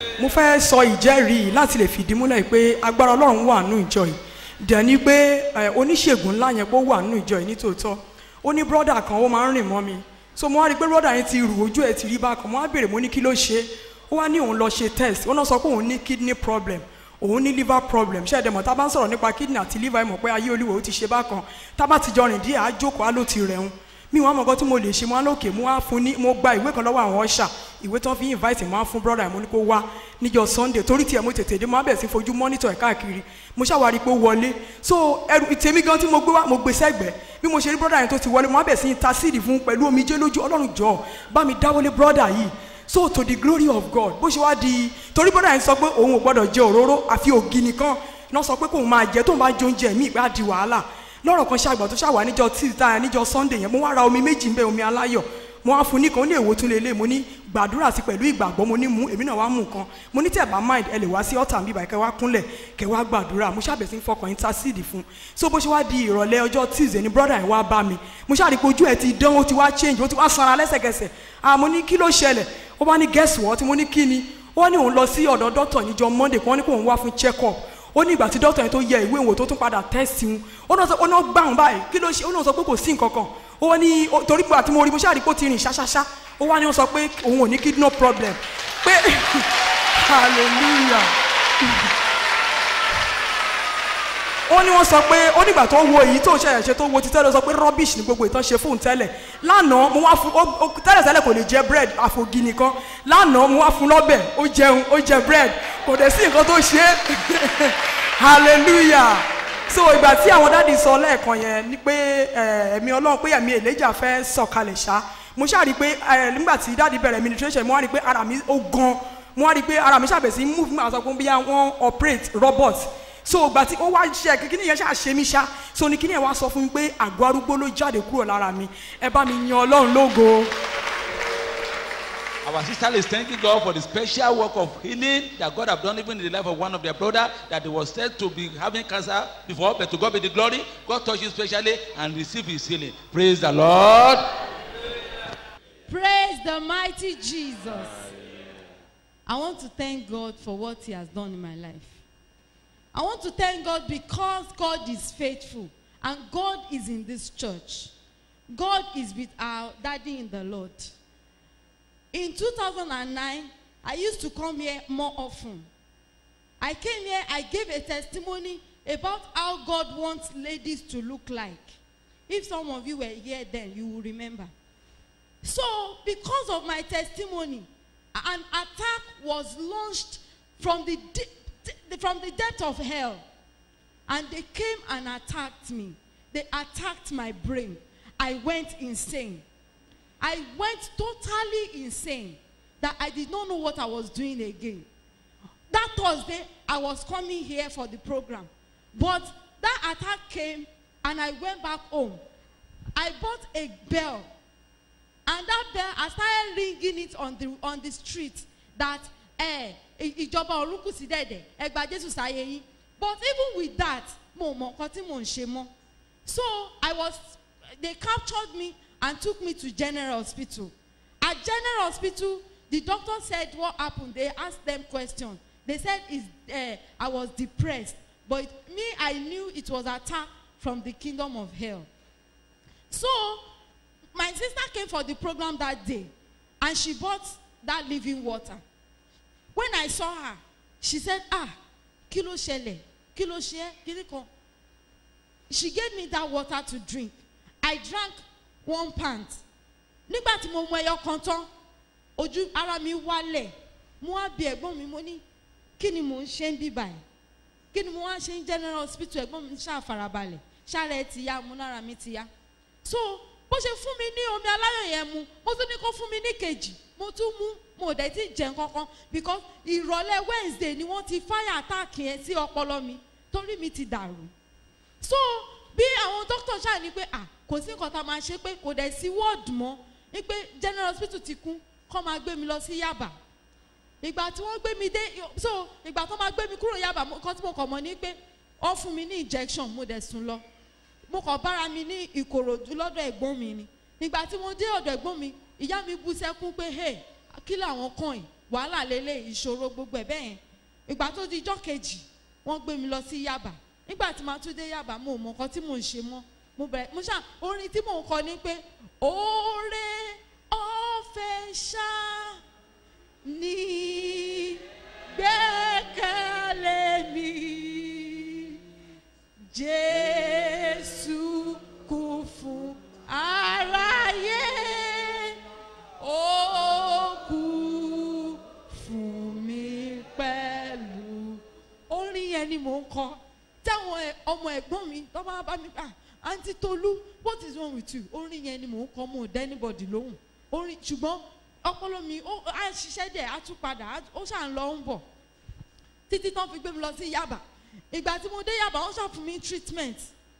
mo fẹ́ sọ ìjẹ́rìí yìí láti lè fìdí múlẹ̀ pé agbára ọlọ́run wà nínú ìjọ yìí dẹ̀ ni pé ẹ, oníṣègùn ńlá yẹn pé ó wà nínú ìjọ yìí nítòótọ́ ó ní brọ́dà kan ó máa ń rìn mọ́ mi so mo wá rí i pé brọ́dà yẹn ti rù ojú ẹ̀ ti rí bákan mo wá béèrè mo ní kí ló ṣe ó wá ní òun lọ ṣe test ó náà sọ pé òun ní kidney problem òun ní liver problem ṣé ẹ̀dẹ̀mọ̀ tá a bá ń sọ̀rọ̀ nípa kidney àti liver ẹ̀ mọ̀ pé ayé olúwo ó ti ṣe bákan tá a bá ti jọ rìn díẹ̀ á jókòó á ló ti rẹ̀hún mi wọn mọ̀gọ́ tí mo lè ṣe mo á lókè mo á fún ní mo gba ìwé kan lọ́wọ́ àwọn ọ̀ṣà ìwé tí wọ́n fi invite mo á fún brother mo ní kó wá níjọ́ sunday torí tiẹ̀ mo tètè dé mo á bẹ̀rẹ̀ sí fojú monitor ẹ̀ káàkiri mo ṣàwárí pé ó wọlé so ẹrù tèmi gan tí mo gbé wá mo gbé sẹ́gbẹ̀ẹ́ bí mo ṣe rí brother yẹn tó ti wọlé mo á bẹ̀rẹ̀ sí intercede fún pẹ̀lú omijé lójú ọlọ́run jọ bá mi dáwọ́lé brother yìí so to the glory of god bó ṣe wá di torí brother yẹn sọ pé òun ò gbọ́dọ̀ jẹ òróró àfi ògì nìkan náà sọ pé kóun máa jẹ tóun bá jẹ oúnjẹ míì bá di wàhálà lọ́rọ̀ kan ṣàgbà tó ṣàwà níjọ tíìta níjọ sunday yẹn mo wá ra omi méjì nbẹ omi aláyọ̀ mo wá fún nìkan ó ní èwo tún lélẹ̀ mo ní gbàdúrà sí pẹ̀lú ìgbàgbọ́ mo ní mú èmi náà wá mú nǹkan mo ní tẹ̀ bá mind ẹ lè wá sí ọ̀tà mi báyìí kẹ́ wá kúnlẹ̀ kẹ́ wá gbàdúrà mo ṣàbẹ̀ sí fọkàn intercede fún so bó ṣe wá di ìrọ̀lẹ́ ọjọ́ tuesday ni brother yẹn wá bá mi mo ṣàrí pé ojú ẹ̀ ti dán ó ti wá change ó ti wá sanra lẹ́sẹ̀kẹsẹ̀ ah mo ní kí ló ṣẹlẹ̀ ó bá ní guess what mo ní kí ni ó ní òun lọ sí ọ̀dọ̀ doctor níjọ monday kí wọ́n ní kó òun wá fún check up ó ní ìgbà tí dókítà yẹn tó yẹ ìwé ìwò tó tún padà tẹ́sì ń ó náà sọ ó náà gbà wọn báyìí kí ló ṣe ó náà sọ pé kò sí nǹkan kan ó ní ó- torí pé àti mo rí mo ṣáà rí pé ó ti rìn ṣáṣáṣá ó wá ní ó sọ pé òun ò ní kidney problem pé hallelujah ó ní wọ́n sọ pé ó nígbà tó wo èyí tó ń ṣẹ̀yẹ̀ ṣe tó wo ti tẹ́lẹ̀ ó sọ pé rubbish ni gbogbo ìtàn ṣe fóun tẹ́lẹ̀ lánàá mo wá fún ó- ó- tẹ́lẹ̀ tẹ́lẹ̀ kò lè jẹ bread àfògì nìkan lánàá mo wá fún lọ́bẹ̀ ó jẹun ó jẹ bread kò dẹ̀ sí nǹkan tó ṣe é hallelujah so ìgbà tí àwọn dáàdi sọ lẹ́ẹ̀kan yẹn ni pé ẹ, ẹ̀mí ọlọ́run pé ẹ̀mí èlẹ́jà fẹ́ sọ̀kalẹ̀ ṣá mo ṣáà rí i pé ẹ, nígbà tí dáàdi bẹ̀rẹ̀ administration mo wá rí i pé ara mi ó gan mo wá rí i pé ara mi ṣàbẹ̀ sí move nígbà tó kún bí wọ́n operate robot so ìgbà tí ó wá ṣe kíkíní yẹn ṣáà ṣe mí ṣá so ní kíní yẹn wá sọ fún mi pé àgọ́ arúgbó ló jáde kúrò lára mi ẹ bá mi yan ọlọ́run lógo. Our sister is thanking God for the special work of healing that God have done even in the life of one of their brother that they was said to be having cancer before, but to God be the glory. God touched him specially and received his healing. Praise the Lord. Praise the mighty Jesus. I want to thank God for what He has done in my life. I want to thank God because God is faithful and God is in this church. God is with our daddy in the Lord. In 2009, I used to come here more often. I came here, I gave a testimony about how God wants ladies to look like. If some of you were here then, you will remember. So, because of my testimony, an attack was launched from the, de- de- from the depth of hell. And they came and attacked me. They attacked my brain. I went insane. I went totally insane that I did not know what I was doing again. That Thursday, I was coming here for the program. But that attack came and I went back home. I bought a bell and that bell i started ringing it on the on the street that eh, i- ìjọba olùkùsí dẹ̀dẹ̀ ẹ gba jésù sáyé yín but even with that mo mọ nǹkan tí mò ń ṣe mọ́ so i was they captured me and took me to general hospital at general hospital the doctor said what happened they asked them question they said is uh, i was depressed but me i knew it was attack from the kingdom of hell so my sister came for the program that day and she bought that living water when i saw her she said ah kí ló ṣẹlẹ̀ kí ló ṣe é kí kan she gave me that water to drink i drank one pint nígbà tí mo mu ẹyọ kan tán ojú ara mi wálẹ̀ mo wá bi ẹ̀gbọ́n mi mo ní kí ni mò ń ṣe ń bí báyìí kí ni mo wá ṣe ń general hospital ẹ̀gbọ́n mi ṣáà farabalẹ̀ ṣáà rẹ̀ ti ya mo lára mi ti ya so bó ṣe fún mi ní omi aláyọ̀ yẹn mu mo tún ní kó fún mi ní kejì mo tún mú mo dẹ̀ ti jẹun kankan because ìrọ̀lẹ́ wednesday ni wọ́n ti fire attack yẹn sí ọpọlọ mi torí mi ti dàrú so bí àwọn doctor ṣáà ní pé ah kò sí nǹkan tá a máa ṣe pé kò dẹ̀ sí ward mọ́ ní pé general hospital ti kún kọ́ máa gbé mi lọ sí yaba ìgbà tí wọ́n gbé mi dé so ìgbà tó máa gbé mi kúrò yaba nǹkan tí mo kàn mọ́ ni pé wọ́n fún mi ní injection mo dẹ̀ sùn lọ mo kàn bára mi ní ìkòròdú lọ́dọ̀ ẹ̀gbọ́n mi ni nígbà tí mo dé ọ̀dọ̀ ẹ̀gbọ́n mi ìyá mi bú sẹ́kún pé hey kí làwọn kàn yìí wàhálà lélẹ̀ ìṣòro gbogbo ẹ̀ bẹ́ẹ̀ yẹn ìgbà tó di ijọ́ kejì wọ́n gbé mi lọ sí yaba nígbà tí màá tún dé yaba mo ò mọ nǹkan tí mò ń ṣe mọ́ mo bẹ̀rẹ̀ mo ṣá orin tí mò ń kọ ni pé oore ọ̀fẹ́ ṣá ní gbẹ́kẹ̀lé mi jésù kú fún aráyé ó kú fún mi pẹ̀lú orin yẹn ni mò ń kọ táwọn ẹ- ọmọ ẹ̀gbọ́n mi tó bá bá mi pa àǹtí tolú what is wrong with you orin yẹn ni mò ń kọ mo ò dá anybody lóhùn orin ṣùgbọ́n ọpọlọ mi ó á ṣiṣẹ́ dẹ̀ á tún padà á- ó ṣà ń lọ ń bọ̀ títí tán fi gbé mi lọ sí yaba ìgbà tí mo dé yaba wọ́n ṣàfún mi treatment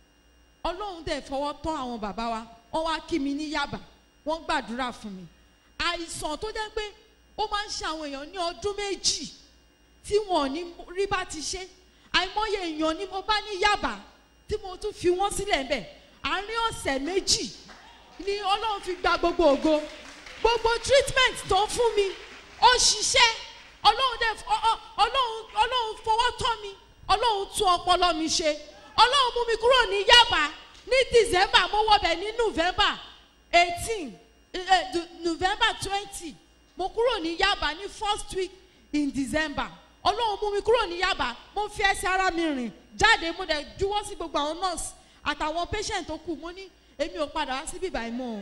ọlọ́run dẹ̀ fọwọ́ tọ́ àwọn bàbá wa wọ́n wá kí mi ní yaba wọ́n gbàdúrà fún mi àìsàn tó jẹ́ pé ó máa ń ṣe àwọn èèyàn ní ọdún méjì tí wọn ò ní rí bá ti ṣe àìmọye èèyàn ni mo bá ní yaba tí mo tún fi wọ́n sílẹ̀ ń bẹ̀ àárín ọ̀sẹ̀ méjì ni ọlọ́run fi gba gbogbo ògo gbogbo treatment tó ń fún mi ó ṣiṣẹ́ ọlọ́run dẹ̀ ọ- ọ- ọlọ́run ọlọ́run fọwọ́ tọ́ mi ọlọ́run tún ọpọlọ mi ṣe ọlọ́run mú mi kúrò ní yaba ní december mo wọbẹ̀ ní november eighteen november twenty mo kúrò ní yaba ní first week in december ọlọ́run mú mi kúrò ní yaba mo fi ẹsẹ̀ ara mi rìn jáde mo dẹ̀ juwọ́ sí gbogbo àwọn nurse àtàwọn patient tó kù mo ní èmi ò padà wá sí bíbá yìí mọ́ o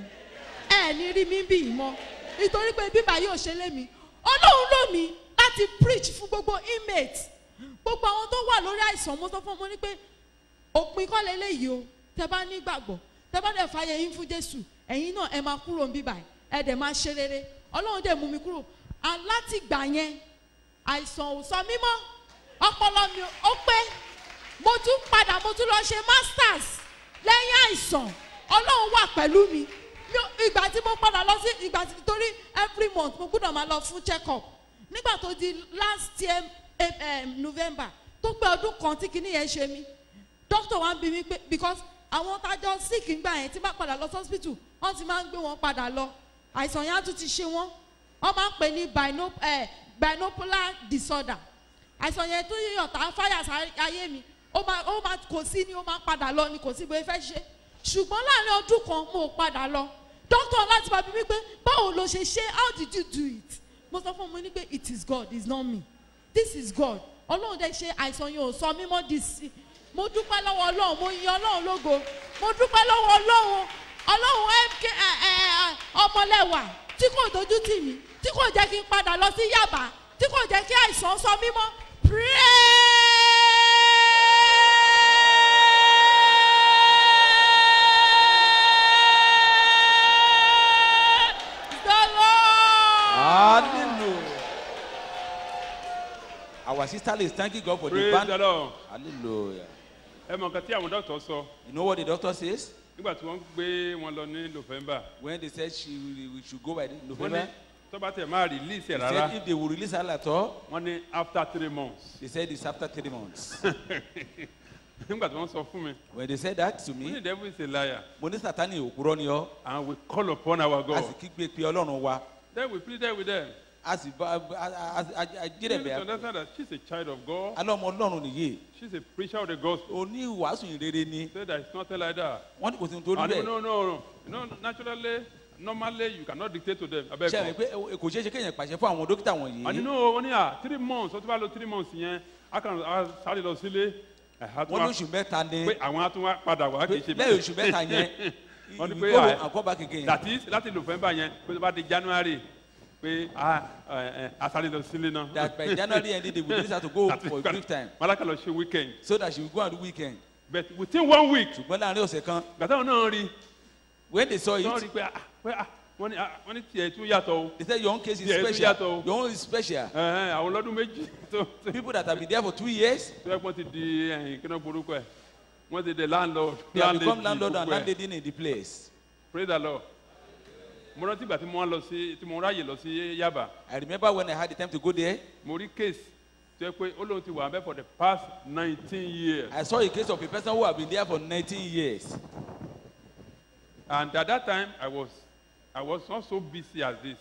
ẹ ní rí mi bí yìí mọ́ nítorí pé bíbá yóò ṣe lé mi ọlọ́run lò mí láti preach fún gbogbo inmate gbogbo àwọn tó wà lórí àìsàn mo sọ fún ọmọ ní pé òpin kọ́ lélẹ́yìí o tẹ bá nígbàgbọ́ tẹ bá dẹ̀ fàyè yín fún jésù ẹ̀yin náà ẹ máa kúrò níbí báyìí ẹ dẹ̀ máa ṣe rere ọlọ́run dẹ̀ mú mi kúrò alátìgbà yẹn àìsàn ò sọ mímọ́ ọpọlọ mi ó pé mo tún padà mo tún lọ ṣe masters lẹ́yìn àìsàn ọlọ́run wà pẹ̀lú mi Mi ò- ìgbà tí mo padà lọ sí ìgbà tí torí every month mo gbọ́dọ̀ máa lọ fún check up nígbà tó di last year eh, eh, november tó pé ọdún kan tí kinní yẹn ṣe mí doctor wa ń bi mí pé because àwọn tájọ sick ń gbà yẹn tí bá padà lọ sí hospital wọ́n ti máa ń gbé wọn padà lọ àìsàn yẹn á tún ti ṣe wọ́n wọ́n máa ń pè ní bino, eh, binocular disorder àìsàn yẹn tún yíyàn tá fáyà sáyé mi ó máa ó máa kò sí ni ó máa padà lọ ni kò sí bóyá fẹ́ ṣe ṣùgbọ́n láàrin ọdún kan mo ò padà lọ doctor láti bá mi wípé báwo ló ṣe ṣe how did you do it mo sọ fún mi ní pé it is God it's not me this is God ọlọ́run dẹ̀ ṣe àìsàn yẹn ò sọ mímọ́ di sí mo dúpẹ́ lọ́wọ́ ọlọ́run mo yin ọlọ́run lógo mo dúpẹ́ lọ́wọ́ ọlọ́run ọlọ́run mk ẹ, ẹ, ẹ, ọmọlẹ́wà tí kò dojú tì mí tí kò jẹ́ kí n padà lọ sí yàbá tí kò jẹ́ kí àìsàn sọ mímọ́ praise the Lord. Hallelujah. Our sister is thanking God for the praise band. the lord Hallelujah. ẹ mọ nǹkan tí àwọn dọ́kítọ̀ sọ You know what the doctor says? nígbà tí wọ́n gbé wọn lọ ní november When they said she we should go by the wọ́n ní November, tọ́ba tẹ̀ máa release they ẹ̀ said rárá if they will release her at all, wọ́n ní after three months they said it's after three months. nígbà tí wọ́n sọ fún mi When they said that to wọ́n ní me, devil is a liar mo ní sátani òkúrọ́ ni ọ́, and we call upon our a God sì kígbe pé ọlọ́run wa, then we pleaded with them a sì bá a you need jẹ́rẹ̀ to bẹ́ẹ̀. understand that she's a child of God Alọ́mọ ọlọ́run nìyí, she's a preacher of the gospel oní ìwàásù ìrere ni, say that it's not like that wọ́n ní kò sí ní torí and no bẹ́ẹ̀. no no no no naturally normally you cannot dictate to them abeg Ṣé ẹ mọ̀ pé ẹ- kò ṣeé ṣe kéèyàn pàṣẹ fún àwọn dókítà and you wọ̀nyí? know wọ́n ní à three months ó ti bá lo three months yẹn a kàn á sáré lọ sílé ẹ̀ha tó Wọ́n wá lóṣù mẹ́ta ni, pé àwọn á tún wá padà wá kì í ṣe lẹ́yìn oṣù mẹ́ta yẹn, wọ́n ní we pé go à- and come back again. that is láti november yẹn pé tó bá di january pé a ẹ ẹ a sáré lọ sílé náà. That by January end, they will release her to go That is for a gonna- brief time malaka lọ ṣe weekend so that she will go and do weekend. but within one week Ṣùgbọ́n láàrin ọ̀sẹ̀ kan, gàtà wọn náà rí when they saw náà it, rí pé ah pé ah wọ́n ní ah wọ́n ní tiẹ̀ tún yàtọ̀ o they said your own case is Yeah, it's special. yàtọ̀. Your own is special. ẹ ẹ àwọn ọlọ́dún méjì tó tó People that have been there for two years, tó yẹ kó ti di ẹ̀yìn kí náà borúkọ ẹ̀ wọ́n ti di landlord they have become landlady landlord and gbogbo ẹ̀. landlady in the place. praise the lord mo rántí ìgbà tí mo wá lọ sí tí mo ráyè lọ sí yaba I remember when I had the time to go there, mo rí case tó yẹ pé ó lóun ti wà bẹ́ẹ̀ for the past nineteen years I saw a case of a person who had been there for 19 years. and at that time i was i was not so busy as this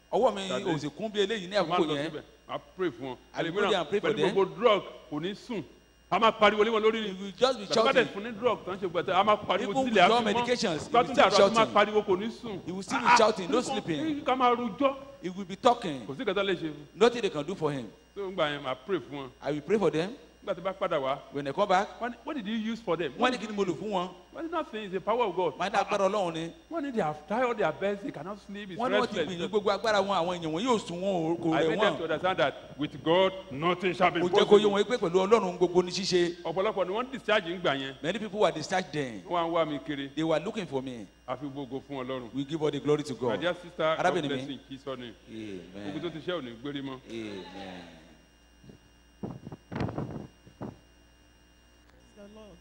ọwọ́ mi That ò is- sì kún bí eléyìí ní máa àkókò lọ yẹn síbẹ̀ máa pray fún wọn I will go there and pray for pẹ̀lú them. gbogbo drug kò ní sùn a máa pariwo lé wọn lórí ni you will just be gbàgbọ́dẹ̀ shouting fún ní drug tó ń ṣe gbẹ̀tẹ̀ a máa pariwo Even sílẹ̀ with all àfi medications, mọ́ he will gbàtúndé still àrò a máa shouting. pariwo kò ní sùn He will still be shouting, no sleeping. ká máa rujọ́ he will be talking kò sí kẹta lè ṣe fún nothing they can do for him tó ń gbà yẹn máa pray fún wọn I will pray for them nígbà tí bá padà wá when they come back wọ́n ní what did you use for them wọ́n ní kí ni mo lò fún wọn wọ́n ní nothing is the power of God máa dá agbára ọlọ́run ni wọ́n ní they have tried all their best they cannot sleep it's wọ́n ní wọ́n ti gbìyànjú restless gbogbo agbára wọn àwọn èèyàn wọn yóò sùn wọn ò- kò I rẹ̀ made them to wọ́n understand that with God nothing shall be mo jẹ́ kó yé possible wọn pé pẹ̀lú ọlọ́run gbogbo ní ṣíṣe ọ̀pọ̀lọpọ̀ ni wọ́n discharge ń gbà yẹn many people were discharged then wọ́n á ń wá mi kiri they were looking for me àfi gbogbo fún ọlọ́run we give all the glory to my God dear sister God Arábìnrin bless mi. you kí sọ ni gbogbo tó amen ti ṣe ò ní gbérí mọ́. amen. the Lord.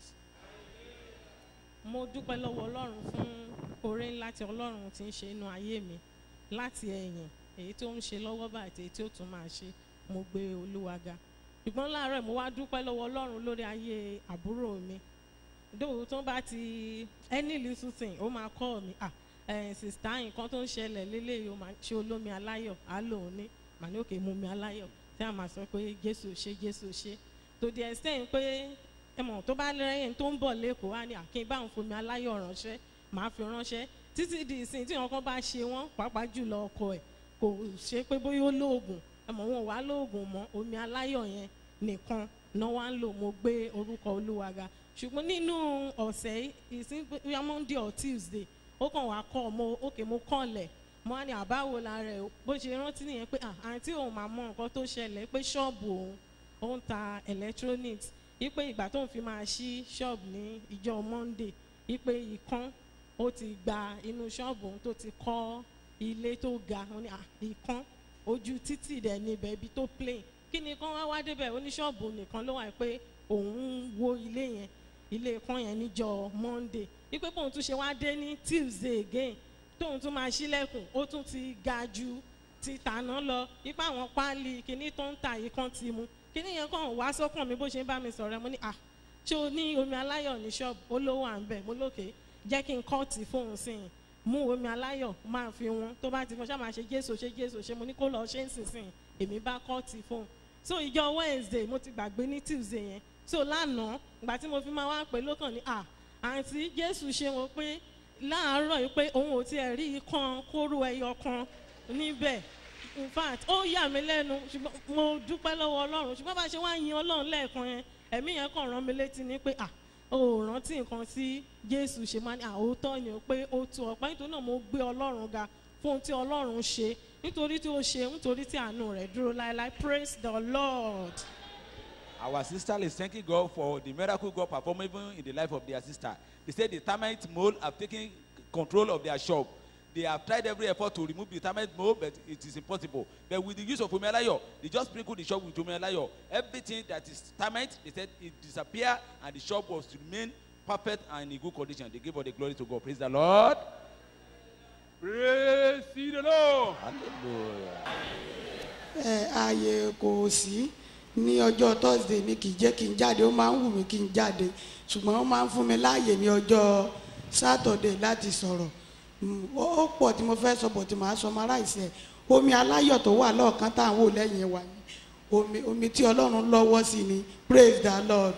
mo dúpẹ́ lọ́wọ́ ọlọ́run fún oore ńlá tí ọlọ́run ti ń ṣe inú ayé mi láti ẹ̀yìn èyí tó ń ṣe lọ́wọ́ báyìí àti èyí tí ó tún máa ṣe mo gbé olúwa ga ṣùgbọ́n láàárọ̀ mo wá dúpẹ́ lọ́wọ́ ọlọ́run lórí ayé àbúrò mi dóò tó bá ti any little thing ó máa kọ́ mi ah ẹ̀ sista nǹkan tó ń ṣẹlẹ̀ lélẹ́yìí ó máa ṣe olómi aláyọ̀ á lòun ní màá ní òkè mú mi aláyọ̀ tí a máa sọ pé jésù ṣe jésù ṣe to the extent pé ẹ mọ̀ tó bá lẹ́yìn tó ń bọ̀ lẹ́kọ̀ọ́ á ní àkín bá ń fomi aláyọ̀ ránṣẹ́ màá fi ránṣẹ́ títí di ìsìn tí wọn kan bá ṣe wọ́n pàápàá jùlọ ọkọ ẹ̀ kò ṣe pé bóyá ó lóògùn ẹ mọ̀ wọn ò wá lóògùn mọ́ omi aláyọ̀ yẹn nìkan náà wá ń lò mo gbé orúkọ olúwa ga ṣùgbọ́n nínú ọ̀sẹ̀ yìí ìsìn bóyá monday or tuesday ó kàn wá kọ́ mo òkè mo kànlẹ̀ mo á ní àbáwo la rẹ̀ o. bó ṣe rántí nìyẹn pé ah, àǹtí òun máa mọ nǹkan tó ṣẹlẹ̀ pé ṣọ́ọ̀bù òun ó ń ta electronics wípé ìgbà tó ń fi máa ṣí ṣọ́ọ̀bù ní ìjọ monday wípé ìkan ó ti gba inú ṣọ́ọ̀bù òun tó ti kọ́ ilé tó ga ó ní ah, ìkan ojú títì dẹ̀ níbẹ̀ ibi tó plain kí ni kán wá wá débẹ̀ oníṣọ́ọ̀bù nìkan ló wà pé òun ń wo ilé yẹn ilé kan yẹn níjọ monday wípé bóun tún ṣe wá dé ní tuesday again tóun tún máa ṣílẹ̀kùn ó tún ti ga ju ti tàná lọ wípé àwọn páálí kinní tó ń tà yìí kan ti mu kinní yẹn kàn wá sọ́kàn mi bó ṣe ń bá mi sọ̀rọ̀ ẹ mo ní à ṣé o ní omi aláyọ̀ ní ṣọ́ọ̀bù ó ló wà ń bẹ̀ mo lókè jẹ́ kí n kọ́ọ̀tì fóun sí i mú omi aláyọ̀ máa fi wọn tó bá ti fọ́ ṣáà máa ṣe jésù ṣe jésù ṣe mo ní kó lọ ṣe ń sìn sìn èmi bá kọ́ọ̀tì fóun so ìjọ wednesday mo ti gbàgbé ní tuesday yẹn so lánàá ìgbà tí mo fi máa wá pè lókàn ní à àǹtí jésù ṣe wọn pé láàárọ̀ yìí pé òun ò tiẹ̀ rí ikán kóró ẹyọ kan níbẹ̀ in fact ó yà mí lẹ́nu ṣùgbọ́n mo dúpẹ́ lọ́wọ́ ọlọ́run ṣùgbọ́n bá a ṣe wá yin ọlọ́run lẹ́ẹ̀kan yẹn ẹ̀mí yẹn kàn rán mi létí ní pé à o ò rántí nǹkan tí jésù ṣe máa ní àwòtọ́ ni o pé ó tu ọ̀pá nítorí náà mo gbé ọlọ́run ga fún ohun tí ọlọ́run ṣe nítorí tí ó ṣe nítorí tí àánú rẹ̀ dúró láéláé praise the lord. Our sister is thanking God for the miracle God performed even in the life of their sister. They said the termite mole have taken control of their shop. They have tried every effort to remove the termite mole, but it is impossible. But with the use of Omelayo, they just sprinkled the shop with Omelayo. Everything that is termite, they said it disappeared, and the shop was to remain perfect and in good condition. They give all the glory to God. Praise the Lord. praise the lord. Hallelujah. ẹ ààyè kò sí ní ọjọ́ thursday mi kì í jẹ́ kí n jáde ó máa ń wù mí kí n jáde ṣùgbọ́n ó máa ń fún mi láàyè ní ọjọ́ saturday láti sọ̀rọ̀ Mm, ó ó pọ̀ tí mo fẹ́ sọ bọ̀ tí màá sọ mara ìsẹ̀ omi aláyọ̀ tó wà lọ́ọ̀kan tá à ń wò lẹ́yìn wa yìí omi omi tí ọlọ́run lọ́wọ́ sí ni praise the lord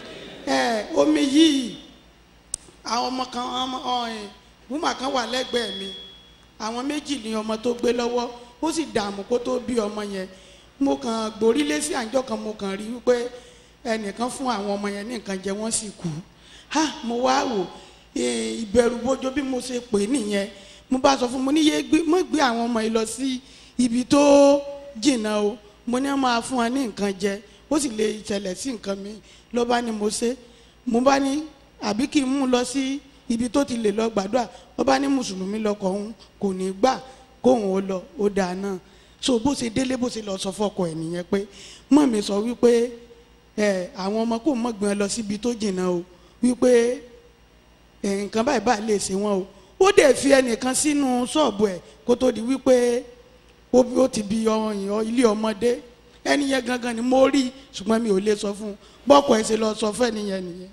ẹ omi yìí àwọn ọmọ kan ọmọ ọ̀hìn wúmà kan wà lẹ́gbẹ̀ẹ́ mi àwọn méjì ni ọmọ tó gbé lọ́wọ́ ó sì dààmú kó tó bí ọmọ yẹn mo kàn gborí lé sí àjọ kan mo kàn rí wípé ẹnìkan fún àwọn ọmọ yẹn ní nǹkan jẹ wọ́n sì kú ha mo wá wò eh, ìbẹ̀rù bójó bí mo ṣe pè é nìyẹn mo bá sọ fún mo ní yé gbé mo gbé àwọn ọmọ yìí lọ sí ibi tó jìnnà o mo ní wọn máa fún wọn ní nǹkan jẹ ó sì lè ṣẹlẹ̀ sí nǹkan mi ló bá ní mo ṣe mo bá ní àbí kí n mú un lọ sí ibi tó ti lè lọ gbàdúrà ó bá ní mùsùlùmí lọkọ òun kò ní gbà kóun ó lọ ó dáa náà so bó ṣe délé bó ṣe lọ sọ fọkọ ẹ nìyẹn pé mọ mi sọ wípé ẹ àwọn ọmọ kò mọ gbọn lọ síbi tó jìnnà o wípé ẹ nǹkan báyìí báyìí lè ṣe wọn o ó dẹ̀ fi ẹnìkan sínú ṣọ́ọ̀bù ẹ̀ kó tó di wípé ó ó ti bi ọyàn ilé ọmọdé ẹni yẹn gangan ni mo rí ṣùgbọ́n mi ò lè sọ fún un bọ́kọ̀ ẹ̀ ṣe lọ sọ fún ẹni yẹn nìyẹn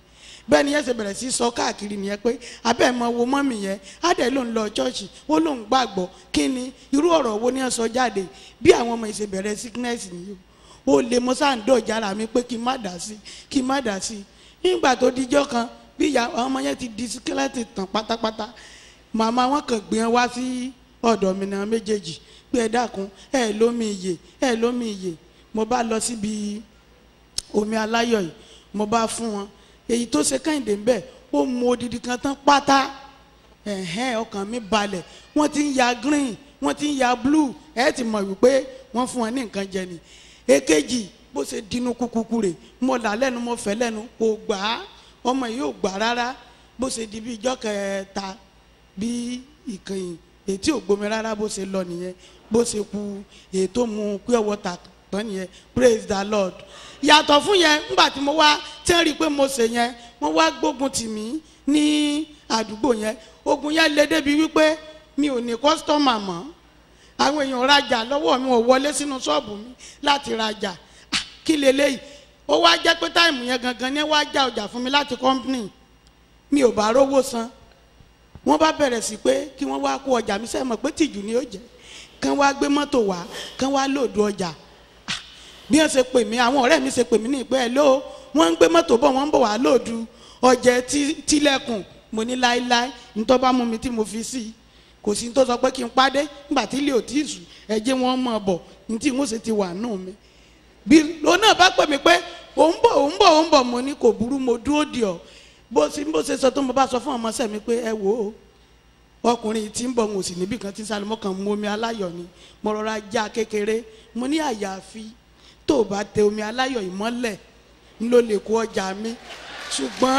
bẹ́ẹ̀ ni yẹn ṣe bẹ̀rẹ̀ sí sọ káàkiri nìyẹn pé abẹ́ mọ wo mọ́mì yẹn á dẹ̀ ló ń lọ ṣọ́ọ̀ṣì ó lóun gbàgbọ́ kí ni irú ọ̀rọ̀ wo ni ẹ sọ jáde bí àwọn ọmọ ìṣe bẹ̀rẹ̀ sickness nìyí o lè mo sáà ń dọ̀jà ara mi pé kí n má dà sí kí n má dà sí nígbà tó dijọ́ kan bí ìyá àwọn ọmọ yẹn ti di skeleton tán pátápátá màmá wọn kàn gbé wọn wá sí ọ̀dọ̀ mi náà méjèèjì pé ẹ dákun ẹ lómi iyè ẹ lómi iyè mo bá lọ síbi omi aláyọ̀ yìí mo bá fún wọn èyí tó ṣe kẹ́hìndé ń bẹ̀ ó mu odidi kan tán pátá ẹ̀hẹ́n ọkàn mi balẹ̀ wọ́n ti ń ya green wọ́n ti ń ya blue ẹ̀ ti mọ̀ wípé wọ́n fún wọn ní nǹkan jẹ ni èkejì bó ṣe dinú kúkúkú rè mo là lẹ́nu mo fẹ́ lẹ́nu kò gbà á ọmọ yìí ò gbà rárá bó ṣe di bí ijọ́ kẹta bí ìkànnì ètí ò gbomi rárá bó ṣe lọ nìyẹn bó ṣe ku ètò mu pure water tán nìyẹn praise the lord yàtọ̀ fún yẹn ńgbà tí mo wá tí wọ́n rí i pé mo ṣe yẹn wọ́n wá gbógun tì mí ní àdúgbò yẹn ogun yẹn lé débi wípé mi ò ní kọ́sítọ́mà mọ́ àwọn èèyàn rajà lọ́wọ́ mi ò wọlé sínú ṣọ́ọ̀bù mi láti rajà Ah, kí leléyìí ó wá jẹ́ pé táìmù yẹn gangan ni wá já ọjà fún mi láti kọ́ńpìnì mi ò bá rówó san wọ́n bá bẹ̀rẹ̀ sí pé kí wọ́n wá kó ọjà mi sẹ́yìn mọ̀ pé tìjú ni ó jẹ́ kán wá gbé mọ́tò wá kán wá lòdù ọjà Ah, bí wọ́n ṣe pè mí àwọn ọ̀rẹ́ mi ṣe pè mí ní ìpẹ́ ẹ̀ ló wọ́n ń gbé mọ́tò bọ̀ wọ́n ń bọ̀ wá lòdù ọjà tí- tílẹ̀kùn mo ní láéláé nítorí bá mú mi tí mo fi sí i kò sí ní tó sọ pé kí n pàdé nígbà tí ilé ò tí ì sùn ẹ jẹ́ wọ́n mọ̀ bọ̀ ní tí wọ́n ṣe ti wà nù mí bí òun náà bá pè mí pé òun bọ̀ òun bọ̀ òun bọ̀ mo ní kò burú mo dúró dì ọ́ bó ṣe bó ṣe sọ tó mo bá sọ fún ọmọ sẹ́ mi pé ẹ wò ó ọkùnrin tí ń bọ̀ ń òsì níbì kan tí ń sálọ mọ́kàn mú omi aláyọ̀ ni mo rọra já kékeré mo ní àyàfi tó o bá tẹ omi aláyọ̀ ìmọ́lẹ̀ ń ló lè kó ọjà mi ṣùgbọ́n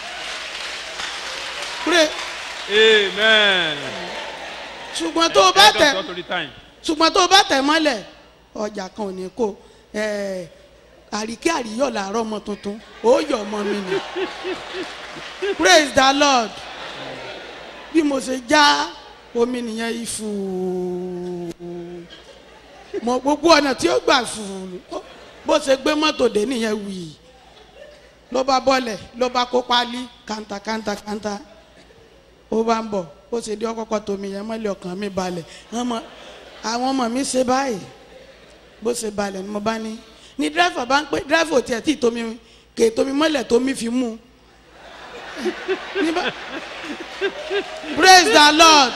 pray amen. ṣùgbọ́n tó o bá Ẹ tẹ̀ dọ́tọ̀ torí time. ṣùgbọ́n tó o bá tẹ̀ mọ́lẹ̀ ọjà kan ò ní kó ẹ̀ẹ́ àríkẹ́ àríyọ̀ làárọ̀ ọmọ tuntun ó yọ ọmọ mi nì praise the lord bí mo ṣe já omi nìyẹn ìfù mọ gbogbo ọ̀nà tí ó gbà fù bó ṣe gbé mọ́tò dé nìyẹn wì ló bá bọ́lẹ̀ ló bá kó pálí kanta kanta kanta ó bá ń bọ̀ ó ṣe dé ọkọ̀kọ̀ tómi yẹn mọ́lẹ̀ ọkàn mi balẹ̀ ọmọ àwọn ọmọ mi ṣe báyìí bó ṣe balẹ̀ ni mo bá ní ní dírẹ́fà bá ń pẹ́ dírẹ́fà ò tiẹ̀ tí tómi kè tómi mọ́lẹ̀ tómi fi mú un Ní bá- praise the lord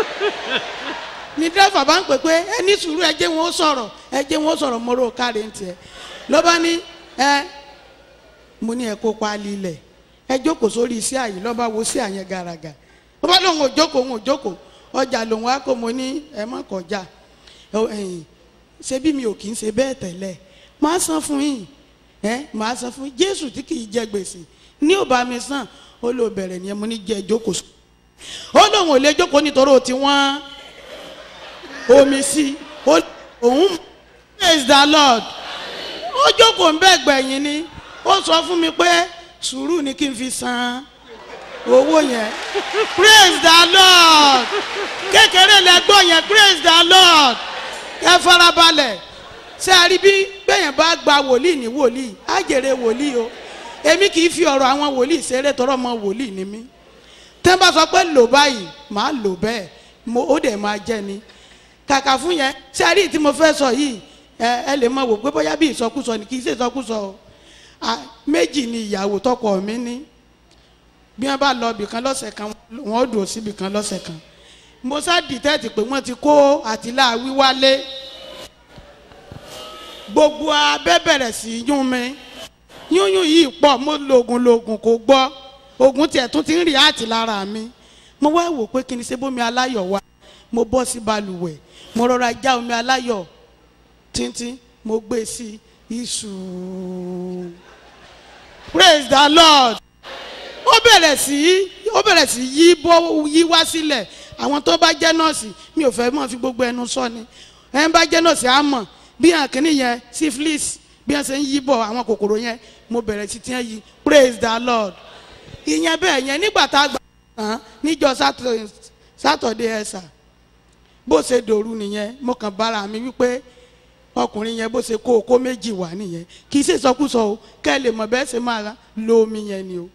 ní dírẹ́fà bá ń pè pé ẹ ní sùúrù ẹ jẹ́ wọn ó sọ̀rọ̀ ẹ jẹ́ wọn ó sọ̀rọ̀ mo rò káre ń tiẹ̀ ló bá ní ẹ mo ní ẹ kó paálí ilẹ̀ ẹ jókòó sórí iṣẹ́ àyè lọ́ba wo sí àyẹn gàràgà ó bá lóun ò jókòó òun ò jókòó ọjà lòun á kó mo ní ẹ má kọjá Ẹ- ẹ̀yìn ṣé bí mi ò kì í ṣe bẹ́ẹ̀ tẹ́lẹ̀ máa san fún yín ẹ máa san fún yín jésù tí kì í jẹ gbèsè ní ò bá mi san ó lò bẹ̀rẹ̀ nìyẹn mo ní jẹ́ jókòó sùn ó lóun ò lè jókòó nítorí ó ti wọ́n omi sí ó òun praise the lord ó jókòó ń bẹ́ẹ̀ gbẹ̀yìn ni ó sọ fún mi pé sùúrù ni kí n fi san owó yẹn praise the lord kékeré lẹ́gbọ́n yẹn praise the lord ẹ farabalẹ̀ ṣé a rí bí bẹ́yẹn bá gba wòlíì ní wòlíì á jèrè wòlíì o èmi kì í fi ọ̀rọ̀ àwọn wòlíì ṣeré tọrọ mọ wòlíì ni mí tẹ́ bá sọ pé lò báyìí màá lò bẹ́ẹ̀ mo ó dẹ̀ máa jẹ́ ni kàkà fún yẹn ṣé a rí tí mo fẹ́ sọ yìí ẹ ẹ lè mọ wò pé bóyá bí ìsọkúsọ ni kì í ṣe ìsọkúsọ o À, méjì ni ìyàwó tọkọ mi ní bí wọn bá lọ ibìkan lọ́sẹ̀ kan wọn ó dùn sí ibìkan lọ́sẹ̀ kan mo sá dìtẹ́ẹ̀tì pé wọ́n ti kó àtìlá wíwálé gbogbo abẹ́ bẹ̀rẹ̀ sí í yún mi yúnyún yìí pọ̀ mo lògùn lògùn kò gbọ́ oògùn tiẹ̀ tún ti ń rí àti lára mi mo wá wò pé kí ni ṣe bómi aláyọ̀ wá mo bọ́ sí balùwẹ̀ mo rọra já omi aláyọ̀ tíntín mo gbé sí iṣu praise the lord ó bẹ̀rẹ̀ sí ó bẹ̀rẹ̀ sí yí bọ́ yí wá sílẹ̀ àwọn tó bá jẹ́ nọ́ọ̀sì mi ò fẹ́ mọ̀ fi gbogbo ẹnu sọ ni ẹ̀ ń bá jẹ́ nọ́ọ̀sì á mọ̀ bí àkíní yẹn syphilis bí wọ́n ṣe ń yí bọ̀ àwọn kòkòrò yẹn mo bẹ̀rẹ̀ sí tiẹ́ yí praise the lord ìyẹn bẹ́ẹ̀ yẹn nígbà tá a gbà tán níjọ́ Saturday- Saturday ẹ̀sà bó ṣe dòru nìyẹn mo kàn bára mi wípé ọkùnrin yẹn bó ṣe kó okó méjì wá nìyẹn kì í ṣe sọkúsọ o kẹ́ ẹ lè mọ̀ bẹ́ẹ̀ ṣe máa lo omi yẹn ni o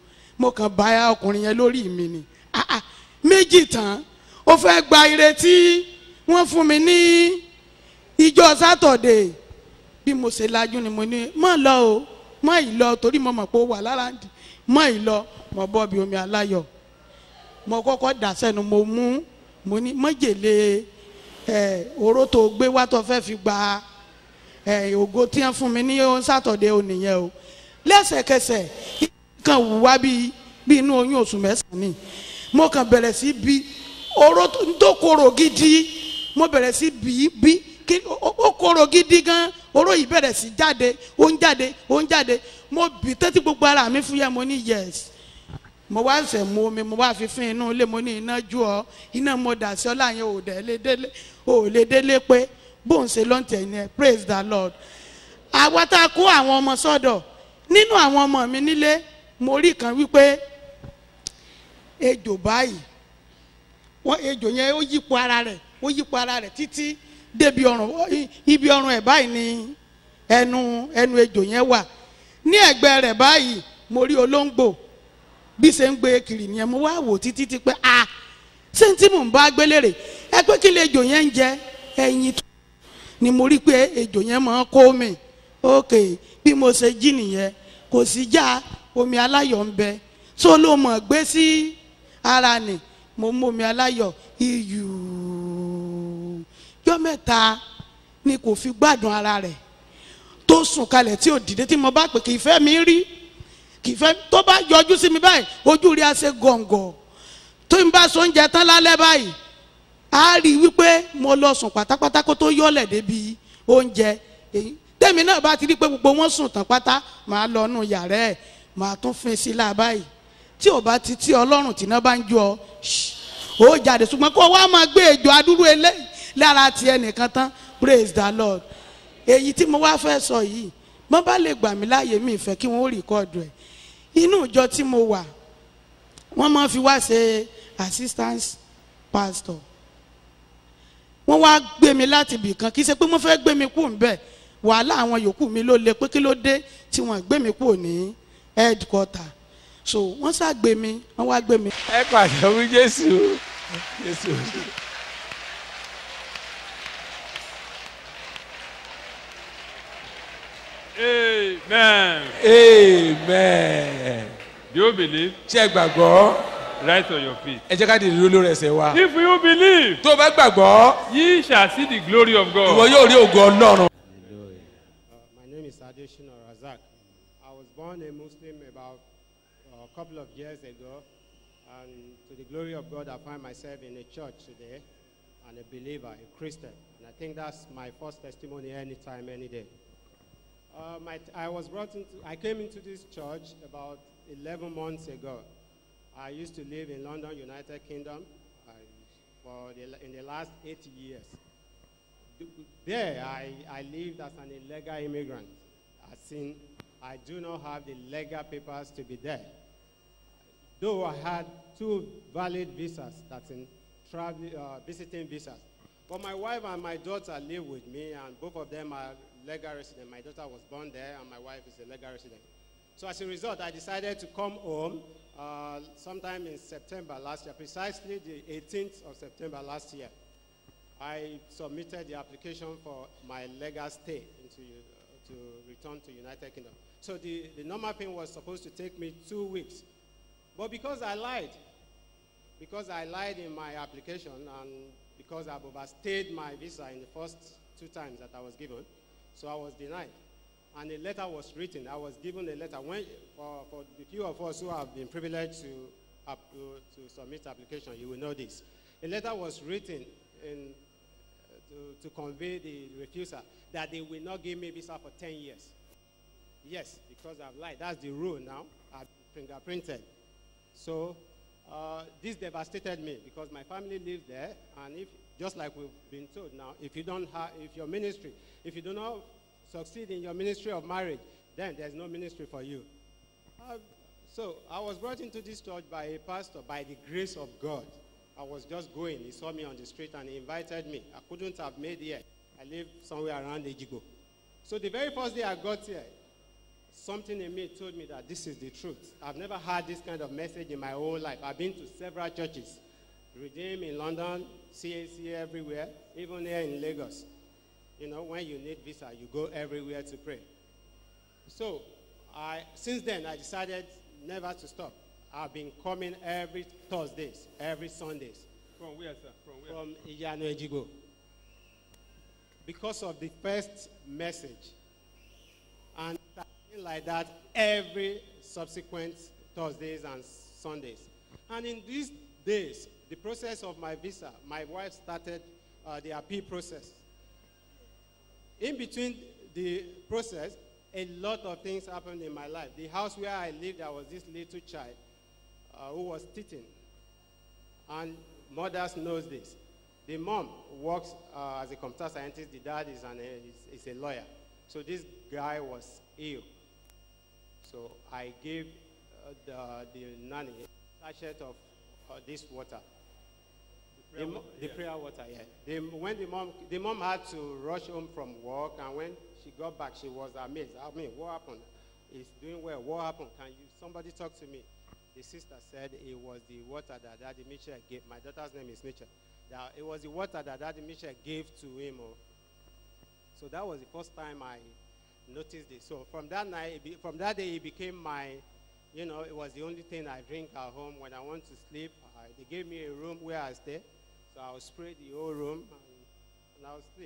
mo kàn bá ọkùnrin yẹn lórí mi ni Ah, ah, méjì tán ó fẹ́ gba ire tí wọ́n fún mi ní ìjọ sátọ̀dé bí mo ṣe lajú ni mo ní mọ̀ lọ o mọ̀ ì lọ torí mo mọ̀ pé ó wà lára ń dì mọ̀ ì lọ mo bọ́ bí omi aláyọ̀ mo kọ́kọ́ dà sẹ́nu mo mú mo ní mọ́jèlé ẹ̀ oró tó gbé wá tó fẹ́ fi gba ẹ̀ ògo tí wọ́n fún mi ní sátọ̀dé o nìyẹn o lẹ́sẹ̀kẹsẹ̀ kan wù wá bí bí inú oyún oṣù mẹ́sàn-án ni mo kàn bẹ̀rẹ̀ sí bí oró tó tó korò gidi mo bẹ̀rẹ̀ sí bí bí kí ó ó korò gidi gan oró yìí bẹ̀rẹ̀ sí jáde ó ń jáde ó ń jáde mo bì tẹ́tí gbogbo ara mi fúyẹ́ mo ní yes mo wá ṣẹ̀ mu omi mo wá fi fín inú ilé mo ní iná ju ọ iná mo dà sí ọ láàyè ò dẹ̀ lé délé ò lè délé pé bóun ṣe ló ń tẹ̀ ní ẹ praise the lord àwa tá a kó àwọn ọmọ sọ́dọ̀ nínú àwọn ọmọ mi nílé mo rí kan wípé ejò báyìí wọ́n ejò yẹn ó yípo ara rẹ̀ ó yípo ara rẹ̀ títí débi ọrùn ó- ibi ọrùn ẹ̀ báyìí ni ẹnu ẹnu ejò yẹn wà ní ẹ̀gbẹ́ rẹ̀ báyìí mo rí olóńgbò bí ṣe ń gbé kiri nìyẹn mo wá wò títí tí pé a ṣé n tí mò ń bá gbélé rè ẹ pé kí lè ejò yẹn ń jẹ ẹyin tó ni mo rí pé ejò yẹn máa ń kó mi ok bí mo ṣe jí nìyẹn kò sí já omi aláyọ̀ ń bẹ tó ló mọ̀ gbé sí ara nì mo mú omi aláyọ̀ iyù jọ́ mẹ́ta ni kò fi gbádùn ara rẹ̀ tó sùn kalẹ̀ tí ò dìde tí mo bá pè kì í fẹ́ mi rí kì í fẹ́ tó bá yọjú sí mi báyìí ojú rí a ṣe gọ̀ǹgọ̀ tó ń bá so oúnjẹ tán lálẹ́ báyìí a rí i wípé mo lọ sùn pátápátá kó tó yọ̀lẹ̀ débi oúnjẹ èyí tẹ́mi náà bá ti rí i pé gbogbo wọn sùn tán pátá màá lọ nù yàrá ẹ̀ màá tún fin sí la báyìí tí ò bá ti tí ọlọ́run tí iná bá ń jó ọ ṣì, ó jáde ṣùgbọ́n kó wá máa gbé ejò adúrú eléyìí lára ti ẹnìkan tán praise the lord èyí tí mo wá fẹ́ sọ yìí mo bá lè gbà mí láàyè mi ìfẹ́ kí wọ́n ó rìkọ́ọ̀dù ẹ̀ inú ìjọ tí mo wà wọ́n máa fi wá ṣe assistance pastor wọ́n wá gbé mi láti ibì kan kì í ṣe pé wọ́n fẹ́ gbé mi kú ńbẹ̀ wàhálà àwọn yòókù mi ló le pé kí ló dé tí wọ́n gbé mi kú ní headquarter so wọ́n sá gbé mi wọ́n wá gbé mi ẹ pàṣẹ wí jésù jésù. Amen. amen. Do you believe? ṣé ẹ gbàgbọ́ Rise on your feet. ẹ jẹ́ ká dìde dúró lórí ẹsẹ̀ wa. If you believe, tó o bá gbàgbọ́ ye shall see the glory of ìwọ God. yóò rí ògo ọlọ́run. My name is Adeshina Razak. I was born a Muslim about uh, a couple of years ago, and to the glory of God, I find myself in a church today, and a believer, a Christian. And I think that's my first testimony anytime, any day. Uh, my, I was brought into, I came into this church about 11 months ago. I used to live in London, United Kingdom, I, for the, in the last eight years. There, I, I lived as an illegal immigrant. As in, I do not have the legal papers to be there. Though I had two valid visas, that's in travel, uh, visiting visas. But my wife and my daughter live with me, and both of them are legal residents. My daughter was born there, and my wife is a legal resident. So as a result, I decided to come home uh, sometime in September last year, precisely the 18th of September last year. I submitted the application for my legal stay into, uh, to return to United Kingdom. So the, the normal thing was supposed to take me two weeks. But because I lied, because I lied in my application and because I've overstayed my visa in the first two times that I was given, so I was denied. And a letter was written. I was given a letter. When, for, for the few of us who have been privileged to, up, to, to submit application, you will know this. A letter was written in, to, to convey the refusal that they will not give me visa for 10 years. Yes, because I've lied. That's the rule now. I've fingerprinted. So uh, this devastated me because my family lives there, and if just like we've been told now, if you don't have, if your ministry, if you do not succeed in your ministry of marriage, then there's no ministry for you. Uh, so I was brought into this church by a pastor by the grace of God. I was just going. He saw me on the street and he invited me. I couldn't have made here. I live somewhere around Ejigo. So the very first day I got here, something in me told me that this is the truth. I've never had this kind of message in my whole life. I've been to several churches, Redeem in London, CAC everywhere, even here in Lagos. You know, when you need visa, you go everywhere to pray. So, I, since then, I decided never to stop. I've been coming every Thursdays, every Sundays From where, sir? From where? from Iyano Ejigo. Because of the first message. And something like that every subsequent Thursdays and Sundays. And in these days, the process of my visa, my wife started uh, the appeal process. In between the process, a lot of things happened in my life. The house where I lived, there was this little child uh, who was teething. And mothers knows this. The mom works uh, as a computer scientist. The dad is, an, is, is a lawyer. So this guy was ill. So I gave uh, the, the nanny a sachet of uh, this water. The, mo- the prayer water, yeah. The, when the mom, the mom had to rush home from work, and when she got back, she was amazed. I mean, what happened? He's doing well. What happened? Can you somebody talk to me? The sister said it was the water that Daddy Mitchell gave. My daughter's name is Mitchell. That it was the water that Daddy Mitchell gave to him. Oh. So that was the first time I noticed it. So from that night, it be, from that day, it became my, you know, it was the only thing I drink at home. When I want to sleep, I, they gave me a room where I stay. So I'll spray the whole room and, and I'll sleep.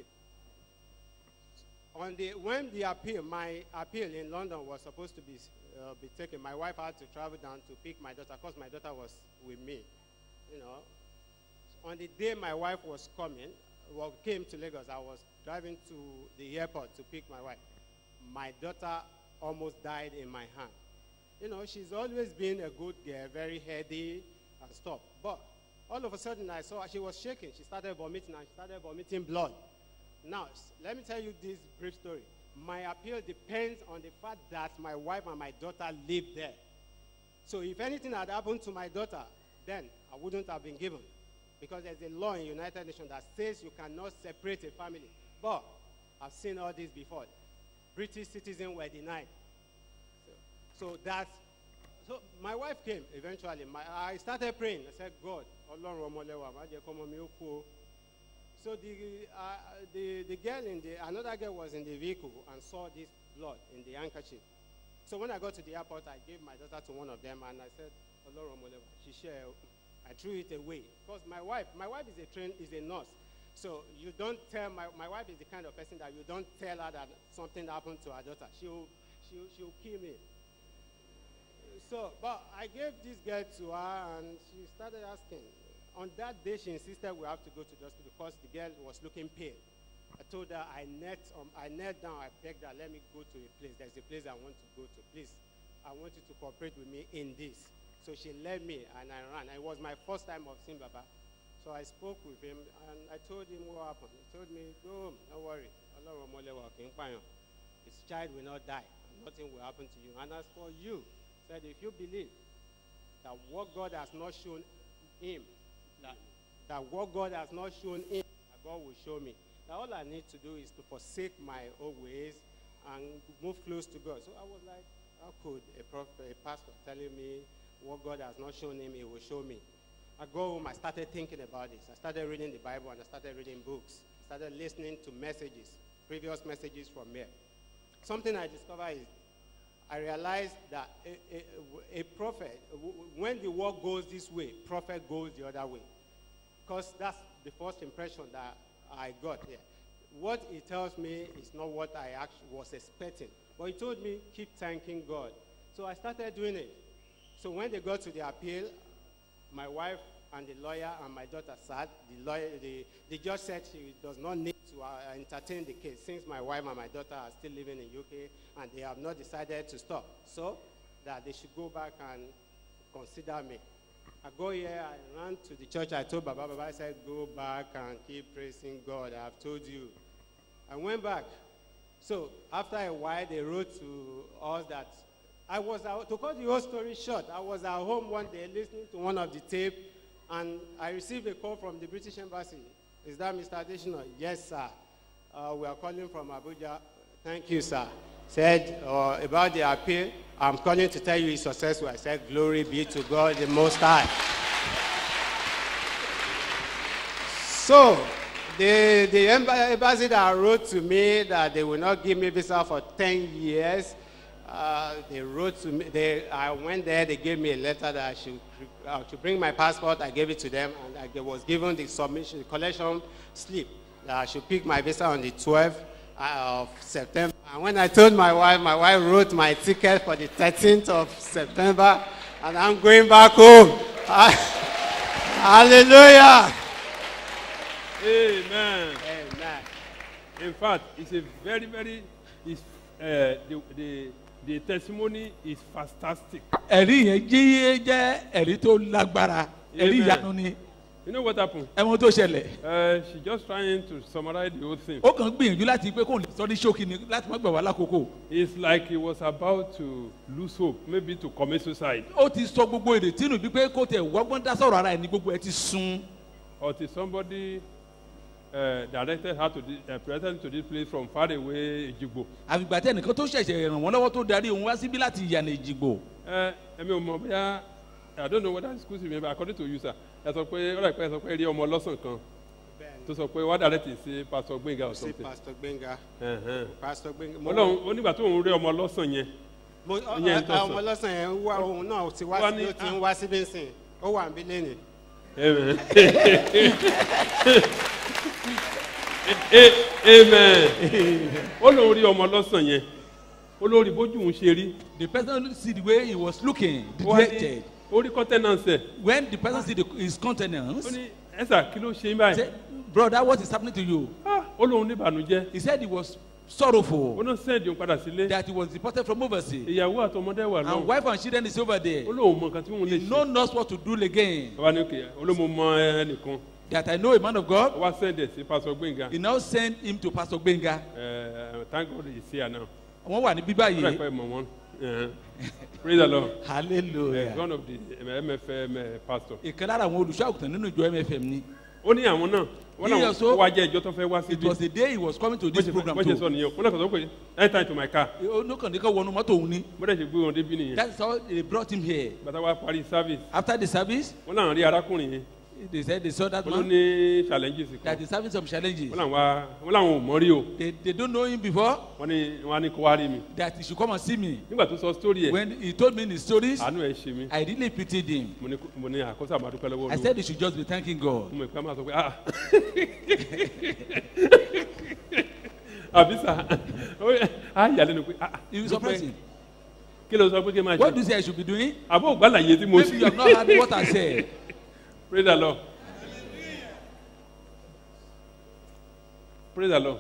On the, when the appeal, my appeal in London was supposed to be, uh, be taken, my wife had to travel down to pick my daughter because my daughter was with me, you know. On the day my wife was coming, well, came to Lagos, I was driving to the airport to pick my wife. My daughter almost died in my hand. You know, she's always been a good girl, very healthy and stuff. But all of a sudden, I saw her, she was shaking. She started vomiting and she started vomiting blood. Now, s- let me tell you this brief story. My appeal depends on the fact that my wife and my daughter live there. So if anything had happened to my daughter, then I wouldn't have been given. Because there's a law in United Nations that says you cannot separate a family. But I've seen all this before. British citizens were denied. So, so that's so my wife came eventually. My, I started praying. I said, God, Ọlọ́run ọmọlẹ́wà, má jẹ́ kọ́mọ mi ó kú o." So the, uh, the, the girl in the, another girl was in the vehicle and saw this blood in the handkerchief. So when I got to the airport, I gave my daughter to one of them and I said, Ọlọ́run ọmọlẹ́wà, she shared. I threw it away. Because my wife, my wife is a train, is a nurse. So you don't tell, my, my wife is the kind of person that you don't tell her that something happened to her daughter. She'll, she'll, she'll kill me. So, but I gave this girl to her and she started asking. On that day, she insisted we have to go to the hospital because the girl was looking pale. I told her I knelt, um, I knelt down, I begged her, let me go to a place. There's a place I want to go to. Please, I want you to cooperate with me in this. So she led me and I ran. It was my first time of seeing Baba. So I spoke with him and I told him what happened. He told me, go home, don't worry. Ọlọ́run ọmọlẹ́wà kì í pààyàn. His child will not die. and Nothing will happen to you. And as for you, said if you believe that what God has not shown him, that, that what God has not shown him, that God will show me. That all I need to do is to forsake my old ways and move close to God. So I was like, how could a, prophet, a pastor telling me what God has not shown him, he will show me? I go home, I started thinking about this. I started reading the Bible and I started reading books. I started listening to messages, previous messages from here. Something I discovered is I realized that a, a, a prophet, w- w- when the work goes this way, prophet goes the other way. Because that's the first impression that I got here. What he tells me is not what I actually was expecting. But he told me, keep thanking God. So I started doing it. So when they got to the appeal, my wife and the lawyer and my daughter sat. The, lawyer, the, the judge said she does not need to uh, entertain the case since my wife and my daughter are still living in UK and they have not decided to stop. So that they should go back and consider me. I go here, I ran to the church, I told Baba, Baba I said, go back and keep praising God. I've told you. I went back. So after a while, they wrote to us that I was out, to cut the whole story short, I was at home one day listening to one of the tape, and I received a call from the British Embassy. Is that Mr. Additional? Yes, sir. Uh, we are calling from Abuja. Thank you, sir. said uh, about the appeal, I'm calling to tell you it's successful. I said, Glory be to God, the Most High. So, the, the emba- embassy that wrote to me that they will not give me visa for 10 years, uh, they wrote to me, they, I went there, they gave me a letter that I should, uh, to bring my passport, I gave it to them, and I was given the submission, the collection slip that I should pick my visa on the 12th of September. And when I told my wife, my wife wrote my ticket for the 13th of September, and I'm going back home. Hallelujah. Amen. Amen. In fact, it's a very, very, it's, uh, the, the, the testimony is fantastic. ẹ̀rí yẹn jí jẹ́ ẹ̀rí tó lágbára ẹ̀rí Amen. ìyanu ni You know what happened? ẹ̀wọ̀n tó ṣẹlẹ̀ Uh, she just trying to summarize the whole thing. ó kàn ń gbìyànjú láti pé kóun lè sọ ní ṣókí ni láti má gbà wá lákòókò It's like he was about to lose hope, maybe to commit suicide, ó ti sọ gbogbo ìrètí nù bí pé kó tẹ̀ wọ́gbọ́n dá sọ̀rọ̀ ara ẹ̀ ní gbogbo ẹ̀ ti sun until somebody uh, directed her to this, uh, presented to this place from far away, Ejigbo. àfìgbà tẹ nìkan tó ṣẹ̀ṣẹ̀ ràn wọ́n lọ́wọ́ tó darí òun wá síbí láti ìyànà ìjìgbò Uh, ẹ̀mi ò mọ̀ bóyá I don't know whether it's school me but according to you sir ẹ sọ pé ọ̀rọ̀ ìpẹ́ ẹ sọ pé rí ọmọ ọlọ́sàn kan tó sọ pé wá direct sí pastor Gbénga or See something. Pastor Benga. Uh-huh. Pastor Benga. mo- Ọlọ́run ó nígbà tó ń rí ọmọ ọlọ́sàn yẹn mo- ọ- ìyẹn ọ- tó sọ. ọmọ ọlọ́sàn yẹn wá òun náà ti wá Wá sí ní- ló ti ń wá síbí nsìn ó wà níbí lẹ́nìí. Amen. A- Amen. ó lóun rí ọmọ ọlọ́sàn yẹn ó lóun rí bójú òun ṣe rí the person see the way he was looking ó wá ní dejected ó rí contenance ẹ̀ when the person see the, his countenance ó ní ẹ̀sà kí ló ṣe ń báyìí say brother what is happening to you Ah, ó lóun ní ìbànújẹ́ he said he was ó sorrowful náà sẹ́ẹ̀dì òun padà sílé that he was deported from overseas ìyàwó àtọmọdé wà and lọ́wọ́ wife and children is over there ó lóun mọ nǹkan tí òun lè he ṣe no knows what to do again bàbá ní òkè olómo mọ ẹnìkan that I know a man of ó God wá sẹ́ẹ̀dì ẹ̀ sí pásọ gbẹ̀ngà he now send him to pastor Gbenga ẹ̀ thank God he's here now wọ́n wà ní ó bíbá rà yìí pẹ́ mọ̀ wọ́n Eh, praise the lord Eh, hallelujah one of the eh, mfm eh, pastor ìkan lára àwọn olùṣọ́ àgùntàn nínú ìjọ MFM ni ó ní àwọn náà wọ́n He náà also- ó wá jẹ́ ìjọ tó fẹ́ wá it síbi was the day he was coming to this program bó ṣe sọ too nìyẹn wọ́n náà sọ pé enter into my car onókàndínlẹ́kọ̀ wọnú mọ́tò òun ni bó dẹ̀ ṣe gbé wọn débi nìyẹn that's how they brought him here bàtà wá parí service after the service wọ́n náà rí arákùnrin yẹn they said they saw that wọ́n ló man ní challenges that kan is having some challenges wọ́n làwọn wá- wọ́n làwọn ò mọ̀ rí o they they don't know him before wọ́n ní wọ́n á ní kó wá rí mi that he should come and see me nígbà tó sọ story ẹ̀ when he told me his stories àánú ẹ̀ ṣe mí I really pitied him mo ní mo ní àkóso àmàdúpẹ́ lọ́wọ́ I olúwa said he should just be thanking God mo mọ̀ pé a máa sọ pé ah àbí sà á yà lẹ́nu pé ah he was dúpẹ́. surprising kí ló sọ pé kí n máa what do ṣe you say I should be doing àbó ògbàlàyé tí mo maybe you have not heard what I said praise the lord praise the lord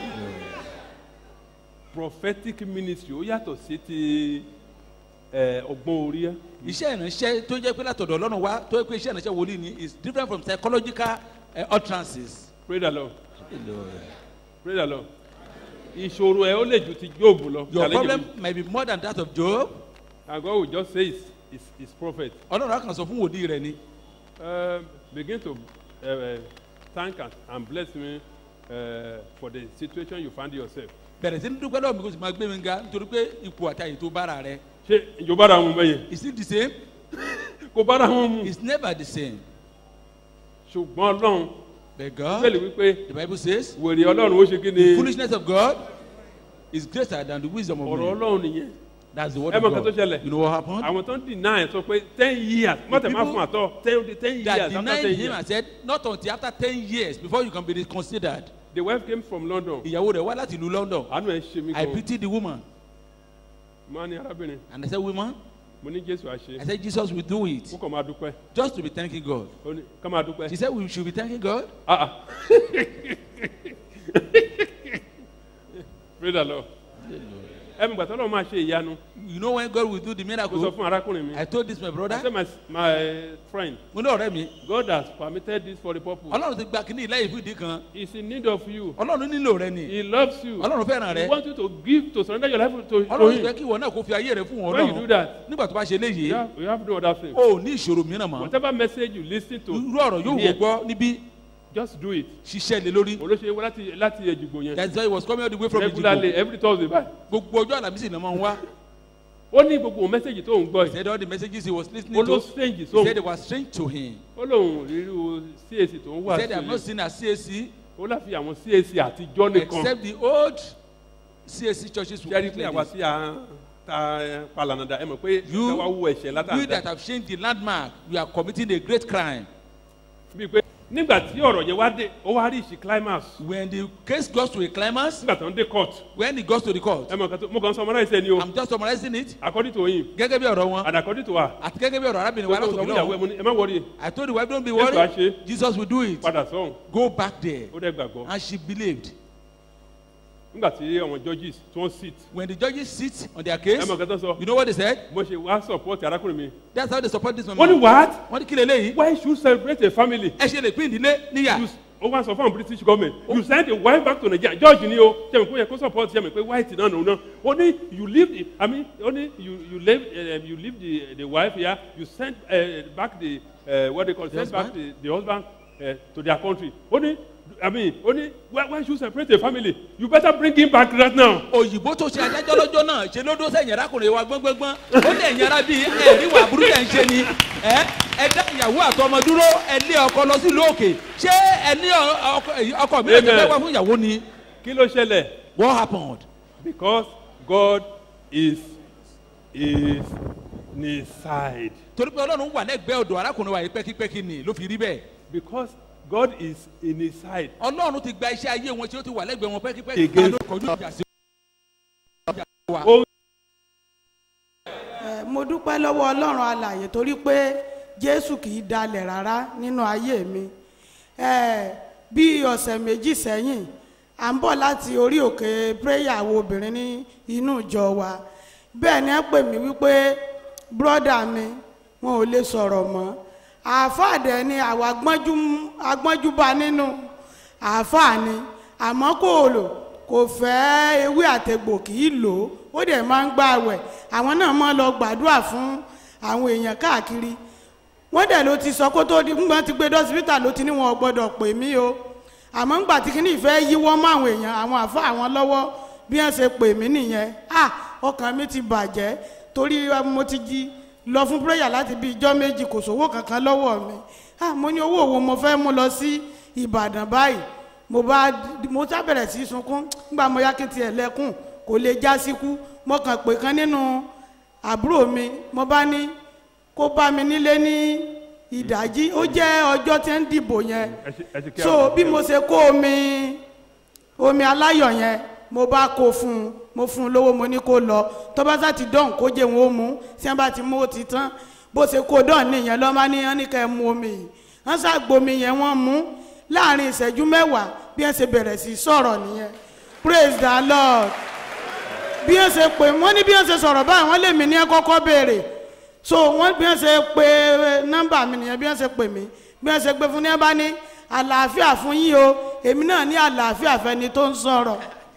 prophetic ministry ó yàtọ̀ sí ti ẹ, ọgbọ́n orí ẹ iṣẹ́ ìránṣẹ́ tó jẹ́ pé látọ̀dọ̀ ọlọ́run wá tó jẹ́ pé iṣẹ́ ìránṣẹ́ wòlíì ni is different from psychological uh, utterances. praise the lord praise the lord ìṣòro ẹ ó lè ju ti job lọ your Challenge problem mi. might be more than that of Job. and God will just say his his his prophet ọlọ́run á kàn sọ fún wòlíì rẹ ni uh, begin to uh, uh, thank and, and bless me uh, for the situation you find yourself. bẹ̀rẹ̀ sí ní dúpẹ́ lọ́wọ́ mi kó sì máa gbé mi ga nítorí pé ipò àtàyè tó bára rẹ ṣé ìjọba ara wọn bẹ́yẹn is it the same kò bára wọn mu it's never the same ṣùgbọ́n ọlọ́run but God bẹ́ẹ̀ wípé the bible says wèrè ọlọ́run ó ṣe kí the ni foolishness of God is greater than the wisdom of ọ̀rọ̀ man ọlọ́run nìyẹn that's the word ẹ of mọ nǹkan tó God ṣẹlẹ̀ you know what happened àwọn tó ń deny ẹ̀ sọ pé ten years mọ̀tẹ̀ má people fún àtọ́ ten ten that years after denied ten him years and said not until after ten years before you can be reconsidered the wife came from London ìyàwó rẹ̀ wá láti ìlú London àánú ẹ̀ ṣe mí I gan pity the woman mo á ní arábìnrin and I said woman mo ní Jésù àṣe I said Jesus will do it kó kàn máa dúpẹ́ just to be thanking God ó ní ká máa dúpẹ́ she said we should be thanking God ah ah praise the Lord ẹ mi gbàtọ́ lọ́wọ́ máa ṣe ìyanu you know when God will do the kó sọ miracle fún arákùnrin mi I told this my I brother said my my friend mo ní ọ̀rẹ́ mi God has permitted this for the purpose Ọlọ́run ti gba kínní ìlẹ́yìn fún ìdí kan he is in need of you Ọlọ́run nílò rẹ ni he loves you Ọlọ́run fẹ́ràn he rẹ wants you to give to surrender your life to, to Ọlọ́run him fẹ́ kí ìwọ náà kó fi ayé rẹ fún wọn when you do Ọlọ́run that nígbà tó bá ṣe léyìí you have, you have no other thing o ò ní ìṣòro mìíràn mọ́ whatever message you lis ten to irú ọ̀rọ̀ yóò wò here, gbọ́ níbí just do it ṣiṣẹ́ lé lórí olóṣèlú wá láti láti ẹ̀jìgbò yẹn that's why he was coming all the way from regularly Ejigbo every thursday báyìí gbogbo ọjọ́ àlàmísì ni wọ́n wá ó ní gbogbo mẹ́sẹ̀gì tó ń gbọ́ he yìí said all the messages he was lis ten ó ing ló to strange he sóhun said they were strange to him ó lóun ríru cac tó ń he wà said they have not sí seen a CAC ó láfi àwọn cac àtijọ́ nìkan except the old CAC churches ṣe rí pé àwa tí a ta palanada ẹ mọ̀ pé You- káwá wú ẹ̀ṣẹ̀ you látàdá that have changed the landmark you are committing a great crime bíi pé nígbà tí ọ̀rọ̀ yẹn wá dé ó wá rí ìṣì climax when the case goes to a climax nígbà tó ń dé court when it goes to the court ẹ mọ̀ kan tó mo kàn summarize ẹni o i'm just summarizing it according to him gẹ́gẹ́ bí ọ̀rọ̀ wọn and according to her àti gẹ́gẹ́ bí ọ̀rọ̀ arábìnrin wa tó sọ látòkè fún ìyàwó ẹ náà mo ní ẹ má wọrí i told the wife don't be Jésù á worried ṣe. jesus will do it padà sọ́hùn go back there ó dẹ́ gbàgbọ́ and she believed nígbà tí àwọn judges tí wọ́n sit when the judges sit on their ẹ case mọ̀ kan tó sọ you know what they said mo ṣe wá support arákùnrin mi that's how they support this wọ́n ní woman what wọ́n ní kí lè léyìí why should you celebrate a family ẹ ṣe lè pín ìdílé níyà you ó wá sọ fún àwọn british government you send a wife back to nigeria george ni o ṣe mi kó yẹ kó support ṣe mi pé white náà nù náà ó ní you leave the i mean ó ní you you leave uh, you leave the the wife here you send uh, back the uh, what they call The send back husband? the the husband uh, to their country ó ní i mean ó ní why why should you separate a family you better bring him back right now. òyìnbó tó ṣe adájọ́ lọ́jọ́ náà ṣe ló dó sẹ́yìn arákùnrin wa gbọ́ngbọ́ngbọ́n ó lè yàrá bíi ẹ̀rí wà burú tẹ̀ ń ṣe ni ẹ ẹ dá ìyàwó àtọmọ dúró ẹ lé ọkọ lọ sí ìlú òkè ṣé ẹ ní ọ- ọkọ èyí- ọkọ mi lè Amen. fẹ́ wá fún ìyàwó ni kí ló ṣẹlẹ̀ what happened because god is is in his side torí pé ọlọ́run wà lẹ́gbẹ̀ẹ́ ọ̀dọ̀ arákùnrin wa yìí pẹ́kípẹ́kí ni ló fi rí bẹ́ẹ̀ because god is in his side ọlọ́run ti gba iṣẹ́ ayé wọn tí ó ti wà lẹ́gbẹ̀ẹ́ wọn pẹ́kípẹ́kí Against- ló kọjú ìjà sí wa. ó Ẹ, mo dúpẹ́ lọ́wọ́ ọlọ́run alàyè torí pé jésù kì í dalẹ̀ rárá nínú ayé mi Ẹ, bí ọ̀sẹ̀ méjì sẹ́yìn à ń bọ̀ láti orí òkè prayer àwọn obìnrin ní inú ìjọ wa bẹ́ẹ̀ ni ẹ pè mí wípé bírọ́dà mi wọn ò lè sọ̀rọ̀ mọ́ àáfàá dẹ̀ ni àwọn agbọ́njú agbọ́njú bá nínú àáfàá ni àmọ́ kò lò kò fẹ́ ewé àtẹ̀gbò kì í lò ó ó dẹ̀ máa ń gbààwẹ̀ àwọn náà máa lọ gbàdúrà fún àwọn èèyàn káàkiri wọ́n dẹ̀ ló ti sọ kó tó di ńgbọ́n ti gbé dọ́sibítà ló ti ní wọn ò gbọ́dọ̀ pè mí o àmọ́ ńgbà tí kìíní ìfẹ́ yíwọ́ mọ́ àwọn èèyàn àwọn àfa àwọn lọ́wọ́ bí wọ́n ṣe pè mí nìyẹn ah ọkàn mi ti bàjẹ́ torí eh, mo ti jí lọ fún pírẹ́yà láti bí ijọ́ méjì kò sówó kankan lọ́wọ́ mi ah mo ní owó wo mo fẹ́ mú lọ sí ìbàdàn báyìí mo bá mo sá bẹ̀rẹ̀ sí í sunkún nígbà mo yá kí n tiẹ̀ lẹ́kùn kò lè já síkú mo kàn pé kan nínú àbúrò mi mo bá ní kó bá mi nílé ní ìdájí ó jẹ́ ọjọ́ tí ń dìbò yẹn ẹ ṣe- ẹ ṣe kí so àwọn- bí mo ṣe kó omi omi aláyọ̀ yẹn mo bá kó fún un mo fún un lówó mo ní kó lọ tó bá sá ti dán kó jẹ́ wọn ó mú tí wọ́n bá ti mú ó ti tán bó ṣe kó dán nìyẹn lọ́ máa ní wọ́n ní ká ẹ mu omi yìí wọ́n ṣàgbomi yẹn wọ́n mú láàrin ìṣẹ́jú mẹ́wàá bí wọ́n ṣe bẹ̀rẹ̀ sí í sọ̀rọ̀ nìyẹn praise the lord bí wọ́n ṣe pè wọ́n ní bí wọ́n ṣe sọ̀rọ̀ báyìí wọ́n lè mí ní ẹ kọ́kọ́ béèrè so wọ́n bí wọ́n ṣe pe nọ́mbà mi nìyẹn bí wọ́n ṣe pè mí bí wọ́n ṣe pè fún ní ẹ bá ní àlàáfíà fún yín o èmi náà ní àlàáfíà fẹ́ni tó ń sọ̀rọ̀.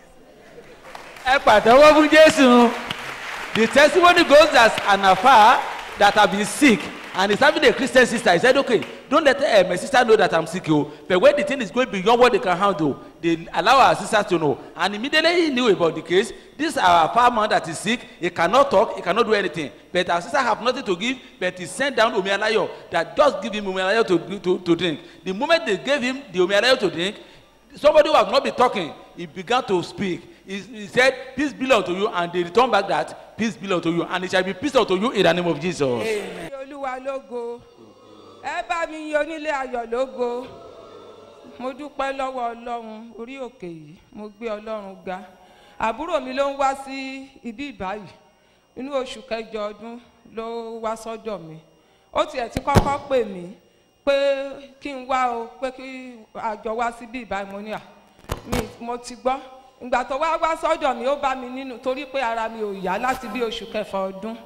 ẹ pàtẹ́wọ́ fún jésù the testimony goes as an afar that have been sick and he's having a christian sister he said okay don't let uh, my sister know that i'm sick o but when the thing is going beyond what they can handle they allow our sister to know and immediately he knew about the case this our far man that is sick he cannot talk he cannot do anything but our sister have nothing to give but he sent down omialayo that just give him omialayo to to to drink the moment they gave him the omialayo to drink somebody who has not been talking he began to speak he he said peace be unto you and they return back that peace be unto you and it shall be peace unto you in the name of jesus. Yin olúwa lógo ẹ bá mi yin onílé ayọ̀ lógo mo dúpẹ́ lọ́wọ́ ọlọ́run orí òkè yìí mo gbé ọlọ́run ga àbúrò mi ló ń wá sí ibí ìbáyìí inú oṣù kẹjọ ọdún ló wá sọ́dọ̀ mi ó tiẹ̀ ti kọ́kọ́ pè mí pé kí n wá o pé kí àjọ wá síbí ìbáyìí mo ní à mi mo ti gbọ́ ìgbà tó wá wá sọ́dọ̀ mi ó bá mi nínú torí pé ara mi ò yá láti bí oṣù kẹfà ọdún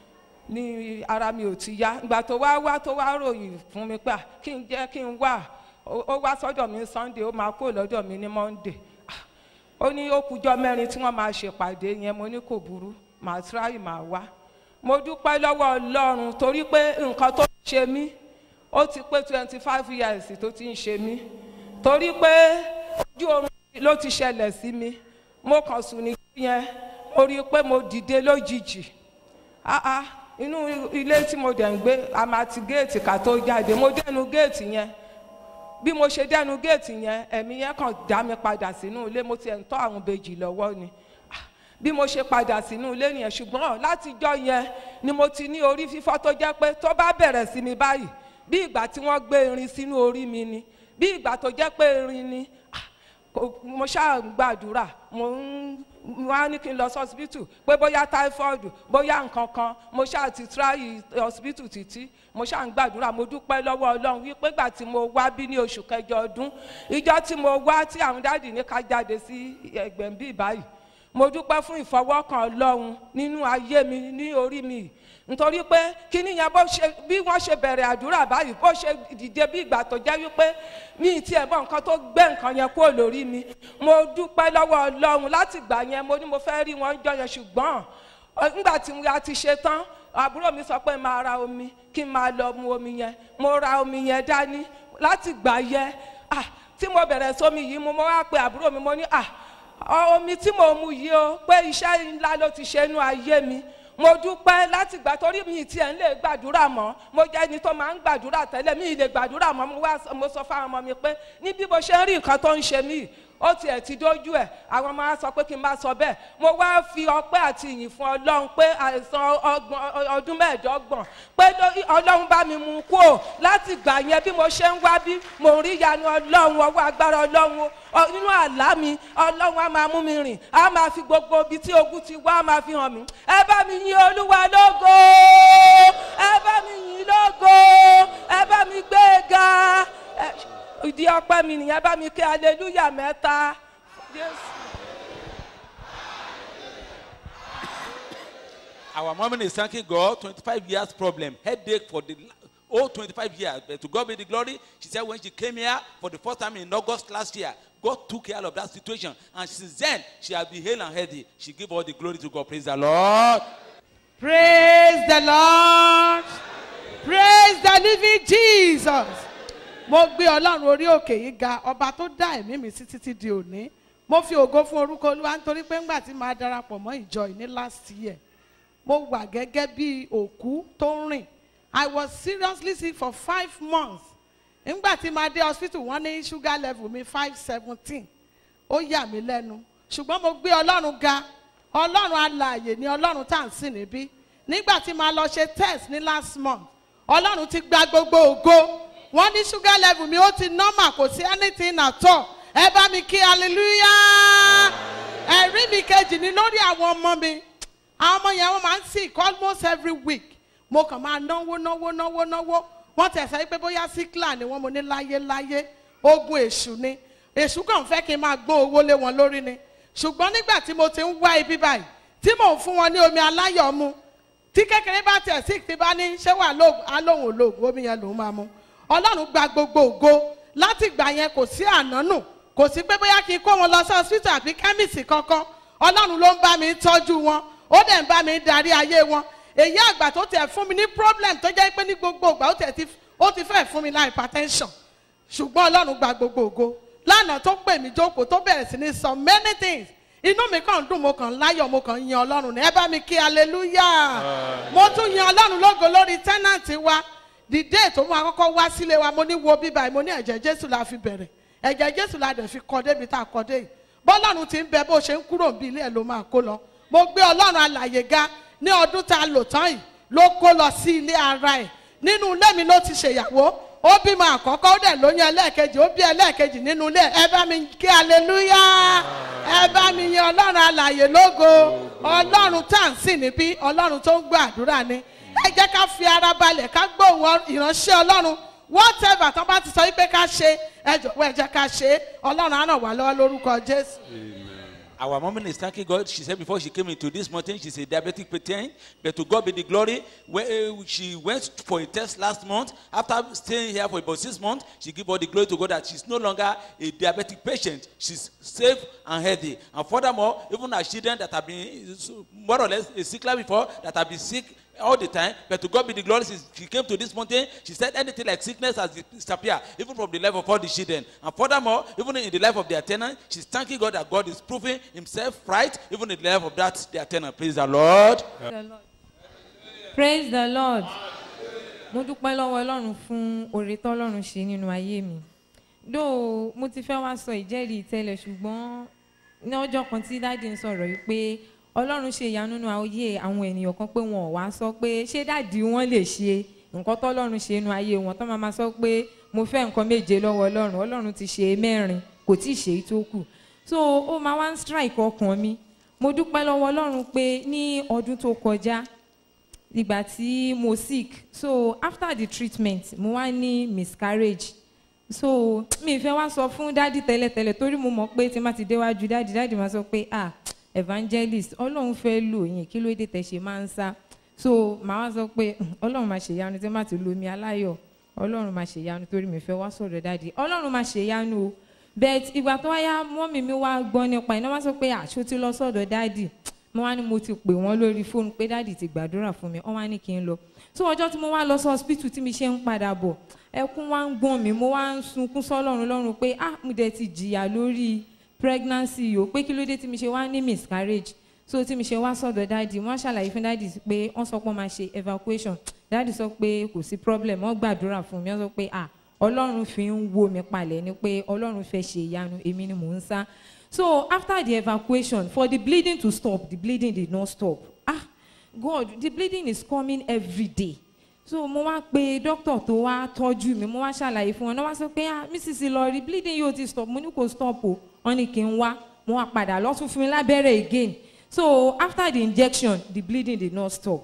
ní ara mi ò ti yá ìgbà tó wá wá tó wá ròyìn fún mi pé à, kí n jẹ́ kí n wá ó ó wá sọ́dọ̀ mi sunday ó máa kó lọ́dọ̀ mi ní monday Ah, ó ní ó kújọ́ mẹ́rin tí wọ́n máa ṣèpàdé yẹn mo ní kò burú màá tíráì màá wá mo dúpẹ́ lọ́wọ́ ọlọ́run torí pé nǹkan tó ń ṣe mí ó ti pé twenty five years tó ti ń ṣe mí torí pé ojú oorun ló ti ṣẹlẹ̀ sí mi mo kàn sùn ní yẹn mo rí i pé mo dìde lójijì ah ah inú ilé tí mo dẹ̀ ń gbé a máa ti géètì ká tó jáde mo dẹnu géètì yẹn bí mo ṣe dẹnu géètì yẹn ẹ̀mí yẹn kàn dá mi padà sínú ilé mo tiẹ̀ ń tọ́ àwọn bèjì lọ́wọ́ ni Ah, bí mo ṣe padà sínú ilé nìyẹn ṣùgbọ́n látijọ́ yẹn ni mo ti ní orí fífọ́ tó jẹ́ pé tó bá bẹ̀rẹ̀ sí mi báyìí bí ìgbà tí wọ́n gbé irin sínú orí mi ni bí ìgbà tó jẹ́ pé irin ni ah, kò- mo ṣáà ń gbàdúrà mo ń wọ́n á ní kí n lọ sí hospital pé bóyá typhoid bóyá nǹkan kan mo ṣáà ti try hospital títí mo ṣáà ń gbàdúrà mo dúpẹ́ lọ́wọ́ ọlọ́run wípé gbà tí mo wá bí ní oṣù kẹjọ ọdún ìjọ tí mo wá tí àwọn dáàdì ní ká jáde sí ẹgbẹ̀mbí báyìí mo dúpẹ́ fún ìfọwọ́kàn ọlọ́run nínú ayé mi ní orí mi nítorí pé kíní yẹn bó ṣe bí wọ́n ṣe bẹ̀rẹ̀ àdúrà báyìí bó ṣe dìde bí ìgbà tó jẹ́ wípé mi ì tiẹ̀ mọ nǹkan tó gbé nǹkan yẹn kúrò lórí mi mo dúpẹ́ lọ́wọ́ ọlọ́run láti gbà yẹn mo ní mo fẹ́ rí wọn jọ yẹn ṣùgbọ́n ọ, nígbà tí a ti ṣe tán àbúrò mi sọ pé máa ra omi kí n máa lọ mu omi yẹn mo ra omi yẹn dání láti gbà yẹn ah tí mo bẹ̀rẹ̀ sómi yìí mo mo wá pe àbúrò mi mo ní ah ọ- omi tí mo mu yìí o pé iṣẹ́ ńlá ló ti ṣe inú ayé mi mo dúpẹ́ láti gbà torí mi tiẹ̀ ń lè gbàdúrà mọ́ mo jẹ́ ẹni tó máa ń gbàdúrà tẹ́lẹ̀ mi ì lè gbàdúrà mọ́ mo wá mo sọ fáwọn ọmọ mi pé ní bí mo ṣe ń rí nǹkan tó ń ṣe mí ó tiẹ̀ ti dójú ẹ̀ àwọn ọmọ wa sọ pé kí n má sọ bẹ́ẹ̀ mo wá fi ọpẹ́ àti ìyìn fún ọlọ́run pé àìsàn ọgbọ̀n ọdún mẹ́ẹ̀ẹ́dọ́gbọ̀n pé ló- ọlọ́run bá mi mú un kú ò láti gbà yẹn bí mo ṣe ń wá bí mo ń rí ìyanu ọlọ́run ọwọ́ agbára ọlọ́run o. Ọ- nínú àlá mi ọlọ́run á máa mú mi rìn á máa fi gbogbo ibi tí ogun ti wá á máa fi hàn mí ẹ bá mi yin olúwa lógo ẹ bá mi yin lógo ẹ bá mi gbé e ga Ẹ- ìdí ọpẹ́ mi nìyẹn bá mi ké aleluya mẹ́ta Jésù. Our mom is thanking God. 25 years problem, headache for the whole 25 years. But to God be the glory. She said when she came here for the first time in August last year, God took care of that situation. And since then, she has been hale and healthy. She give all the glory to God. Praise the Lord. Praise the Lord. Praise the living Jesus. Mo gbé Ọlọ́run orí òkè yìí ga ọba tó dá ẹ̀mí mi sí títí di òní. Mo fi ògo fún orúkọ Olúwa nítorí pé ńgbà tí màá darapọ̀ mọ́ ìjọ yìí ní last year. Mo wà gẹ́gẹ́ bí òkú tó ń rìn. I was seriously sick for five months. Nígbà tí màá dé hospital wọ́n ní sugar level mi five seventeen. Ó yà mí lẹ́nu. Ṣùgbọ́n mo gbé Ọlọ́run ga. Ọlọ́run alààyè ni Ọlọ́run tá à ń sìn níbí. Nígbà tí màá lọ ṣe test ní last month, Ọlọ́run ti gba gbogbo ògo. Wọ́n ní sugar level mi ó ti normal kò sí anything at all. Ẹ bá mi kí hallelujah. Ẹ̀rí mi kejì ni lórí àwọn ọmọ mi. Àwọn ọmọ yẹn wọ́n máa ń sick almost every week. Mo kàn máa náwó náwó náwó náwó. Wọ́n tẹ̀ sẹ́ pé bóyá síkìlà ni wọ́n mo ní láyé láyé. Ogun èṣù ni. Èṣù kàn fẹ́ kí n máa gbó owó lé wọn lórí ni. Ṣùgbọ́n nígbà tí mo ti ń wá ibi báyìí, tí mò ń fún wọn ní omi aláyọ̀ mu, tí kékeré bá tẹ̀ sí ti bá ní ṣé wà lóògùn alóhùn olóògùn omi yẹn lòún máa mu ọlọ́run gba gbogbo ògo láti gbà yẹn kò sí ànánù kò sí pé bóyá kí n kó wọn lọ sí hospital àbí kẹ́mìsì kankan ọlọ́run ló ń bá mi tọ́jú wọn ó dẹ̀ ń bá mi darí ayé wọn èyí àgbà tó tẹ̀ fún mi ní problem tó jẹ́ pé ní gbogbo ìgbà ó tẹ̀ ti ó ti fẹ́ fún mi ní hypertension ṣùgbọ́n ọlọ́run gba gbogbo ògo lánàá tó pè mí jókòó tó bẹ̀rẹ̀ sí ní sọ many things inú mi kàn ń dùn mo kàn ń láyọ̀ mo kàn ń yan ọlọ́run ní ẹ bá mi kí hallelujah mo tún yan ọlọ́run lógo lórí tẹ́nàntì wa the day tó mú akọ́kọ́ wá sílé wa mo ní wo bíbá yìí mo ní ẹ̀jẹ̀ jésù la fi bẹ̀rẹ̀ ẹ̀jẹ̀ jésù la dẹ̀ fi kọ́ débi tá a kọ́ dé yìí bọ́lọ́run ti ń bẹ bó ṣe ń kúrò bí ilé ẹ̀ ló máa kó lọ mo gbé ọlọ́run alàyè ga ní ọdún tá a lò tán yìí ló kó lọ sí ilé ara ẹ̀ nínú ilé mi ló ti ṣèyàwó ó bímọ àkọ́kọ́ ó dẹ̀ lóyún ẹlẹ́ẹ̀kejì ó bí ẹlẹ́ẹ̀kejì nínú ilé ẹ bá mi kí hallelujah ẹ bá mi yan ọlọ́run alàyè lógo ọlọ́run tá à ń sìn níbí ọlọ́run tó ń gbọ́ àdúrà ni ẹ jẹ́ ká fi ara balẹ̀ ká gbóhùn ìránṣẹ́ ọlọ́run whatever tó bá ti sọ wípé ká ṣe ẹ jọ̀wọ́ ẹ jẹ́ ká ṣe é ọlọ́run á ràn wá lọ́wọ́ lórúkọ jésù. Our mom is thanking God. She said before she came into this mountain, she's a diabetic patient. But to God be the glory. When uh, she went for a test last month, after staying here for about six months, she gave all the glory to God that she's no longer a diabetic patient. She's safe and healthy. And furthermore, even her children that have been more or less sick like before, that have been sick, all the time. But to God be the glory. She, she came to this mountain. She said anything like sickness has disappeared, even from the life of all the children. And furthermore, even in the life of their tenant, she's thanking God that God is proving Himself right, even in the life of that their tenant. Praise the Lord. praise the lord mo dúpẹ́ lọ́wọ́ ọlọ́run fún oore tọ́lọ́run ṣe nínú ayé mi dó mo ti fẹ́ wá sọ ìjẹ́rìí tẹ́lẹ̀ ṣùgbọ́n ní ọjọ́ kan tí dáàdi ń sọ̀rọ̀ yìí pé ọlọ́run ṣe ìyanu nínú ayé àwọn ènìyàn kan pé wọn ò wá sọ pé ṣé dáàdi wọn lè ṣe nǹkan tọ́lọ́run ṣe nínú ayé wọn tó máa ma sọ pé mo fẹ́ nǹkan méje lọ́wọ́ ọlọ́run ọlọ́run ti ṣe mẹ́rin kò tí ì ṣe é tó kù so ó máa wá ń strike ọkàn mi mo dúpẹ́ lọ́wọ́ ọlọ́run pé ní ọdún tó kọjá ìgbà tí mo sick so after the treatment mo wá ní miscarriage so mi fẹ́ wá sọ fún dádì tẹ́lẹ̀tẹ́lẹ̀ torí mo mọ̀ pé tí n bá ti déwájú dádì dádì máa sọ pé ah evangelist ọlọ́run fẹ́ lò yín kí ló dé tẹ̀ ṣe máa ń sá so màá wá sọ pé "Hmm, ọlọ́run máa ṣèyanu tí n bá ti lo omi aláyọ̀ ọlọ́run máa ṣèyanu torí mi fẹ́ wá sọ̀rọ̀ dádì ọlọ́run máa ṣèyanu o but ìgbà tó wáyá mọ́mì mi wá gbọ́ nípa iná wá sọ pé àṣọ ti lọ sọ̀dọ̀ dádì mo wá ní mo ti pè wọ́n lórí fóònù pé dáàdì ti gbàdúrà fún mi wọ́n wá ní kí n lọ so ọjọ́ tí mo wá lọ sí hospital tí mi ṣe ń padà bọ̀ ẹkún wá ń gbọ̀n mi mo wá ń sunkún sọ́lọ́run lọ́run pé ah mo dẹ̀ ti jìyà lórí pregnancy yìí o pé kí ló dé tí mi ṣe wá ní miscarriage so tí mi ṣe wá sọ̀dọ̀ dáàdì wọ́n ṣàlàyé fún dáàdì pé wọ́n sọ pé wọ́n máa ṣe evacuation dáàdì sọ pé kò sí problem wọ́n gbàdúrà fún mi wọ́n sọ pé ah ọlọ́run fi ń wo mi palẹ̀ ni pé ọlọ́run fẹ́ ṣe ìyanu èmi ni mò ń sá So after the evacuation, for the bleeding to stop, the bleeding did not stop. Ah, God, the bleeding is coming every day. So mo wá pe doctor tó wá tọ́jú mi, mo wá ṣàlàyé fún wọn, náà wá sọ pé ah Mrs. Ìlọrí bleeding yóò ti stop, mo ní kò stop o, wọ́n ní kí n wá, mo wá padà lọ́tún fún mi lábẹ́rẹ́ again. So after the injection, the bleeding did not stop.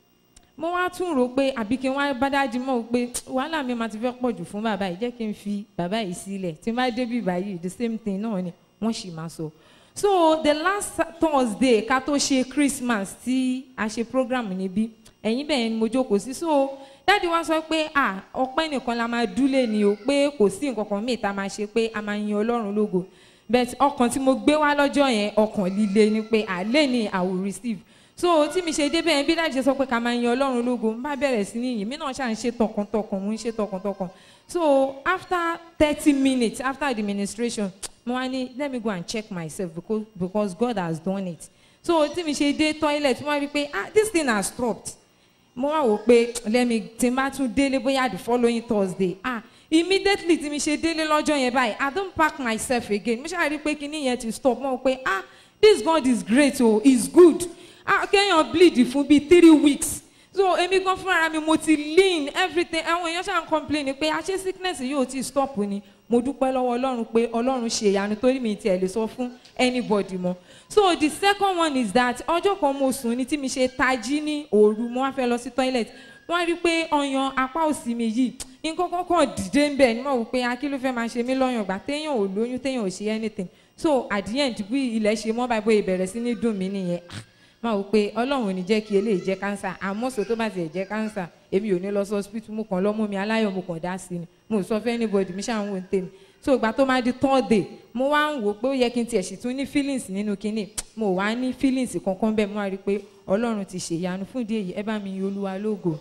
Mo wá tún rò pé àbí kí n wá bá dájú mọ́ pé wàhálà mi máa ti fẹ́ pọ̀ jù fún bàbá yìí, jẹ́ kí n fi bàbá yìí sílẹ̀, tí n bá débi báyìí, the same thing náà ni wọ́n sì máa sọ. so the last thursday ká tó ṣe christmas tí a ṣe program níbí ẹ̀yìn bẹ́ẹ̀ ni mo jókòó sí so dáàdi wá sọ pé ah ọpẹ́ nìkan la máa dúlé ni o pé kò sí nǹkan kan míì tá a máa ṣe pé a máa yin ọlọ́run lógo but ọkàn tí mo gbé wá lọ́jọ́ yẹn ọkàn líle ni pé àlẹ́ ni i will receive so tí mi ṣe débẹ̀ yẹn bí dáàdi ṣe sọ pé ká máa yin ọlọ́run lógo n bá bẹ̀rẹ̀ sí ní yìn mí náà ṣáà ń ṣe tọkàntọkàn mo ń ṣe tọkàntọkàn so after thirty minutes after the ministration mo wá ní let me go and check myself because because God has done it so tí mi ṣe dé toilet mo wá rí i pé ah this thing has stopped mo wá wò pé let me tí n bá tún délé bóyá the following Thursday ah immediately tí mi ṣe délé lọ́jọ́ yẹn báyìí I don pack myself again mo ṣáà rí i pé kinní yẹn ti stop mo wò pé ah this God is great o oh, is good ah kéèyàn bleed fún bíi three weeks so èmi gan fúnra mi mo ti lean everything àwọn èèyàn ṣáà ń complain pé àṣé sickness yóò ti stop ni mo dúpẹ́ lọ́wọ́ ọlọ́run pé ọlọ́run ṣe ìyanu torí mi tiẹ̀ lè sọ fún anybody mọ́ so the second one is that ọjọ́ kan mo sùn ní tí mi ṣe tají ní òru mo wá fẹ́ lọ sí toilet wọ́n rí i pé ọyàn apá òsì mi yìí nǹkan kọ́kọ́ dìde ń bẹ̀ ni mo wò pé akí ló fẹ́ máa ṣe mí lọ́yàn gbà téèyàn ò lóyún téèyàn ò ṣe anything so at the end bí ilẹ̀ ṣe mọ́ báyìí bóyá ìbẹ̀rẹ̀ sí ní dùn mí nìyẹn máa wò pé ọlọ́run ò ní jẹ́ kí eléyìí jẹ́ kánsà àmọ́ sọ tó bá tiẹ̀ jẹ́ kánsà èmi ò ní lọ sí hospital mo kàn lọ́ mú mi aláyọ̀ mo kàn dá sí ni mo sọ fẹ́ anybody mi ṣáà ń wò ń tèmi so ìgbà tó máa di third day mo wá ń wò pé ó yẹ kí n tiẹ̀ sì tún ní feelings nínú kinní mo wá ní feelings kankan bẹ́ẹ̀ mo wá rí i pé ọlọ́run ti ṣèyanu fún ìdí èyí ẹ bá mi yin olúwa lógo.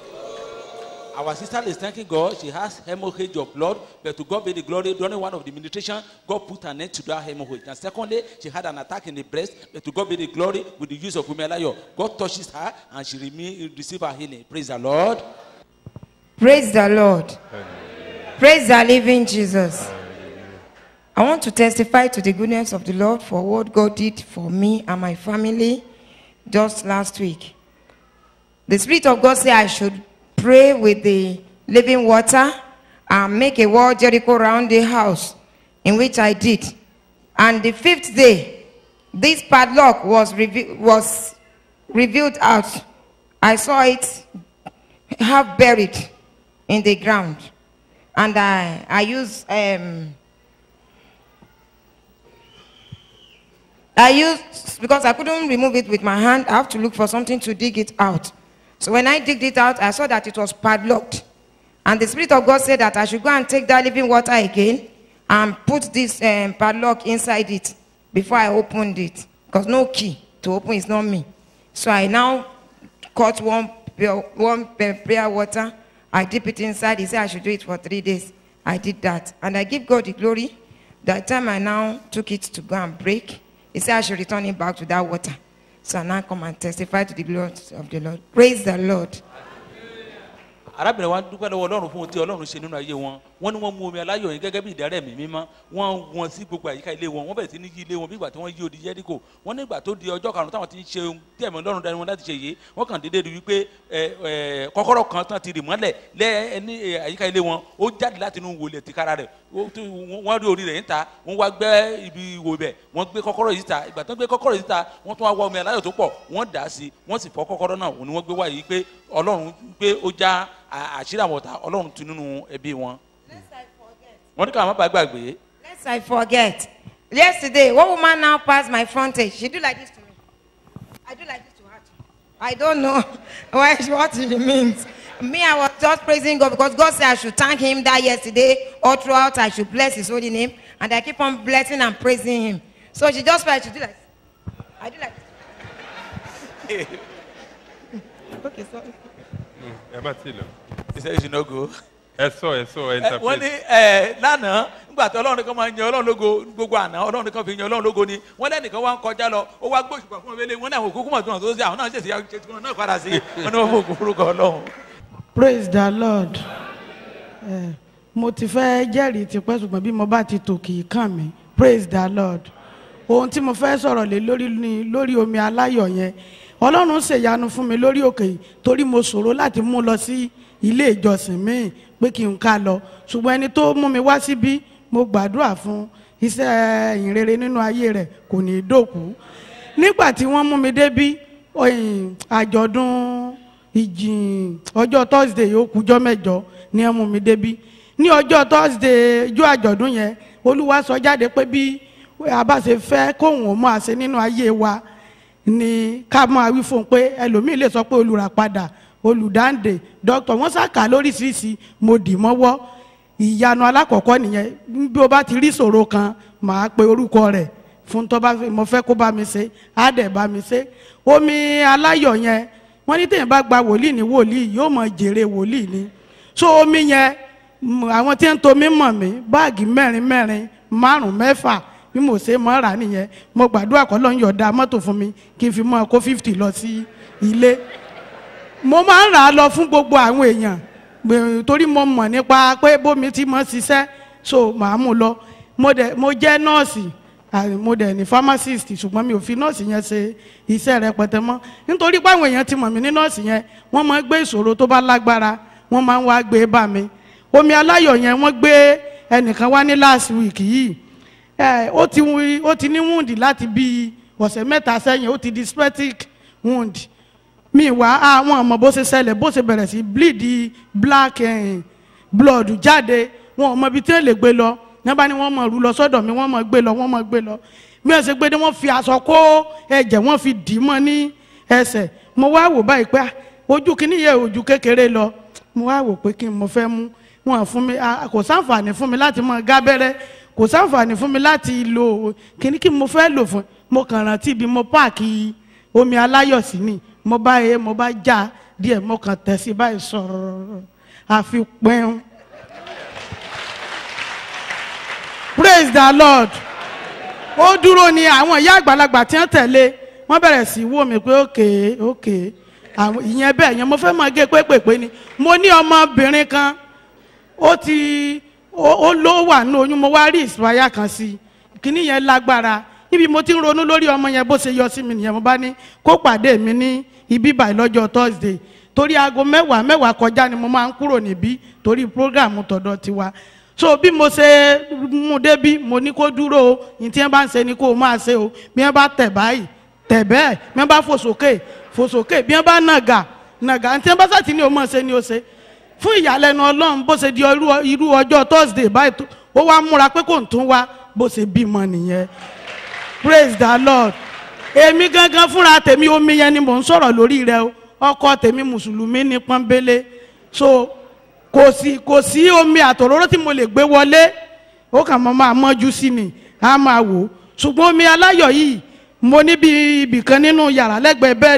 Our sister is thanking God. She has hemorrhage of blood, but to God be the glory. During one of the ministration, God put an end to that hemorrhage. And secondly, she had an attack in the breast, but to God be the glory with the use of Umelayo. God touches her and she remain, receive her healing. Praise the Lord. Praise the Lord. Praise the living Jesus. I want to testify to the goodness of the Lord for what God did for me and my family just last week. The Spirit of God said I should pray with the living water and make a wall Jericho around the house, in which I did. And the fifth day, this padlock was, reve- was revealed out. I saw it half buried in the ground. And I, I used, um, I used, because I couldn't remove it with my hand, I have to look for something to dig it out. So when I digged it out, I saw that it was padlocked. And the Spirit of God said that I should go and take that living water again and put this um, padlock inside it before I opened it. Because no key to open is not me. So I now cut one pure- one pa- prayer water. I dip it inside. He said I should do it for three days. I did that, and I give God the glory. That time I now took it to go and break. He said I should return it back to that water. So I now come and testify to the glory of the Lord. Praise the Lord. arábìnrin wa dúpẹ́ lọ́wọ́ ọlọ́run fún ohun tí ọlọ́run ṣe nínú ayé wọn wọ́n ní wọ́n mú omi aláyọ̀ yẹn gẹ́gẹ́ bí ìdárẹ́ mi mímọ́ wọ́n wọn sí gbogbo àyíká ilé wọn wọ́n bẹ̀rẹ̀ sí ní yí ilé wọn bí ìgbà tí wọ́n yí odi jẹ́ríkò wọ́n ní ìgbà tó di ọjọ́ karùn-ún táwọn ti ń ṣe ohun tí ẹ̀mí ọlọ́run dání wọn láti ṣe yìí wọ́n kàn déédéé rí wípé ẹ ẹ kọ́kọ́rọ́ kan tán ti rì mọ́lẹ̀ lẹ́ ní ẹ, àyíká ilé wọn ó jáde láti inú wòlé tìkára rẹ̀ ó tó- wọ́n wọ́n rí orí rẹ̀ níta wọ́n wá gbẹ́ ibi ìwò bẹ̀ wọ́n gbé kọ́kọ́rọ́ yìí ta ìgbà tó ń gbé kọ́kọ́rọ́ yìí ta wọ́n tún wá wá omi aláyọ̀ tó pọ̀ wọ́n dà á sí wọ́n sì fọ́ kọ́kọ́rọ́ náà òun ni wọ́n gbé wá yìí pé ọlọ́run pé ó já à- àṣírí àwọn ọ̀tá ọlọ́run tu nínú ẹbí wọn. wọ́n ní ká má bàa gbàgbé Lest I forget. Yesterday, one woman now passed my frontage. She do like this to me. I do like this to her. too. I don't know why what it means. Me, I was just praising God because God said I should thank Him that yesterday all throughout I should bless His holy name, and I keep on blessing and praising Him. So she just felt to do like. this. I do like. This. okay, sorry. ẹ bá ti lọ. he said you should not go. ẹ sọ ẹ sọ ẹ Ẹ, wọ́n ní interpret. ẹ, lánàá nígbà tí ọlọ́run kan máa ń yan ọlọ́run lógo gbogbo àná ọlọ́run kan fi yan ọlọ́run lógo ni wọ́n lẹ́nìkan wá ń kọjá lọ ó wá gbóṣùpá fún ọmọbìnrin wọn ní àwọn òkúkú mọ̀ tó hàn tó ṣe àwọn náà ṣèṣe ṣe tí wọn náà padà sí wọn ní wọn fún òkú orúkọ ọlọ́run. praise the lord Eh, mo ti fẹ́ jẹ́rìí tipẹ́ ṣùgbọ́n bí mo bá ti tò kì í kàn mí praise the lord ohun tí mo fẹ́ sọ̀rọ̀ lé lórí ni lórí omi aláyọ̀ yẹn ọlọ́run ṣèyanu fún mi lórí òkè yìí torí mo ṣòro láti mú lọ sí ilé ìjọsìn míì pé kí n ká lọ ṣùgbọ́n ẹni tó mú mi wá síbí mo gbàdúrà fún iṣẹ́ ìyìnrere nínú ayé rẹ̀ kò ní í dòkú nígbà tí wọ́n mú mi débí oyin, àjọ̀dún ìjìn ọjọ́ thursday ó kújọ́ mẹ́jọ ni ẹ mú mi débí ní ọjọ́ thursday ijó àjọ̀dún yẹn olúwa sọ jáde pé bí a bá ṣe fẹ́ kóhùn ó máa ṣe nínú ayé wa ni ká máa wí fún un pé ẹlòmíì lè sọ pé olùràpadà olùdáǹdè dókítà wọ́n ṣàkà lóríṣiríṣi mo dì mọ́wọ́ ìyanu alákọ̀ọ́kọ́ nìyẹn bí o bá ti rí ìṣòro kan màá pe orúkọ rẹ̀ fún tó bá fẹ́- mo fẹ́ kó bá mi ṣe á dẹ̀ bá mi ṣe omi aláyọ̀ yẹn wọ́n ní téèyàn bá gba wòlíì ní wòlíì yóò mọ jèrè wòlíì ni so omi yẹn m- àwọn tí ń tomi mọ̀ mí báàgì mẹ́rin mẹ́rin márùn mẹ́fà bí mo ṣe mọ́ rà nìyẹn mo gbàdúrà kọ́ ló ń yọ̀ọ̀da mọ́tò fún mi kí n fi mọ́ kó fifty lọ sí ilé mo máa ń rà á lọ fún gbogbo àwọn èèyàn gbè- torí mo mọ̀ nípa pé bómi ti mọ̀ ṣiṣẹ́ so màá mú lọ mo dẹ̀ mo jẹ́ nọ́ọ̀sì à, mo dẹ̀ ní pharmacist ṣùgbọ́n mi ò fi nọ́ọ̀sì yẹn ṣe iṣẹ́ rẹpẹtẹ mọ́ nítorí pé àwọn èèyàn ti mọ̀ mí ní nọ́ọ̀sì yẹn wọ́n máa ń gbé ìṣòro tó bá lágbára wọ́n máa ń wá gbé bá mi omi aláyọ̀ yẹn wọ́n gbé ẹnìkan wá ní last week yìí ẹ, ó ti wí- ó ti ní wound láti bí ọ̀sẹ̀ mẹ́ta sẹ́yìn ó ti di septic wound mi wá àwọn ọmọ bó ṣe ṣẹlẹ̀ bó ṣe bẹ̀rẹ̀ sí bleed black eh, blood jáde wọn ò mọ ibi tí wọ́n lè gbé lọ ní wọ́n bá ní wọ́n mọ̀ rú lọ sọ́dọ̀ mi wọ́n mọ̀ gbé lọ wọ́n mọ̀ gbé lọ bí wọ́n ṣe gbé dé wọ́n fi aṣọ kó ẹ̀jẹ̀ wọ́n fi dì í mọ́ ní ẹsẹ̀ mo wá wò báyìí pé ah, ojú kìíní yẹ ojú kékeré lọ mo wá wò pé kí n mo fẹ́ mú wọn fún mi ah, kò sáǹfààní fún mi láti mọ gábẹ́rẹ́ kò sáǹfààní fún mi láti lo kíní kí mo fẹ́ lò fún mo kàn rántí bí mo páàkì omi aláyọ̀ sí ni mo bá yẹ mo bá já díẹ̀ mo kàn tẹ̀ sí báyìí sọ̀rọ̀ àfi pẹ́ẹ́n. praise the lord ó dúró ni àwọn ìyá àgbàlagbà tí wọ́n tẹ̀lé wọ́n bẹ̀rẹ̀ sí í wò mí pé òkè òkè àwọn ìyẹn bẹ́ẹ̀ yẹn mo fẹ́ máa gé pépèpé ni mo ní ọmọbìnrin kan ó ti ó ó ló wà ní oyún mo wá rí ìsìláyà kan sí i kíní yẹn lágbára níbi mo ti ń ronú lórí ọmọ yẹn bó ṣe yọ sí mi nìyẹn mo bá ní kó pàdé mi ní ibi báyìí lọ́jọ́ thursday torí aago mẹ́wàá mẹ́wàá kọjá ni mo máa ń kúrò níbí torí programu tọ̀dọ̀ tiwa so bí mo ṣe mú débí mo ní kó dúró o ní tí wọ́n bá ń ṣe ni kó o máa ṣe o bí wọ́n bá tẹ̀ báyìí tẹ̀ bẹ́ẹ̀ bí wọ́n bá fò sókè fò sókè bí wọ́n bá nàgà nàgà ní tí wọ́n bá sàtì ní o máa ṣe ni o ṣe fún ìyàlẹ́nu ọlọ́run bó ṣe di irú- irú ọjọ́ thursday báyìí tó- ó wá múra pé kò ń tún wá bó ṣe bímọ nìyẹn praise the lord èmi gangan fúnra tèmi omi yẹn ni mò ń sọ̀rọ̀ lórí rẹ o ọkọ tèmi mùsùlùmí ní pọ́nbélé so kò sí kò sí omi àtòróró tí mo lè gbé wọlé ó kàn mọ́ máa mọ́jú sí ni á máa wò ó ṣùgbọ́n omi aláyọ̀ yìí mo ní bí ibìkan nínú yàrá lẹ́gbẹ̀ẹ́ bẹ́ẹ̀dì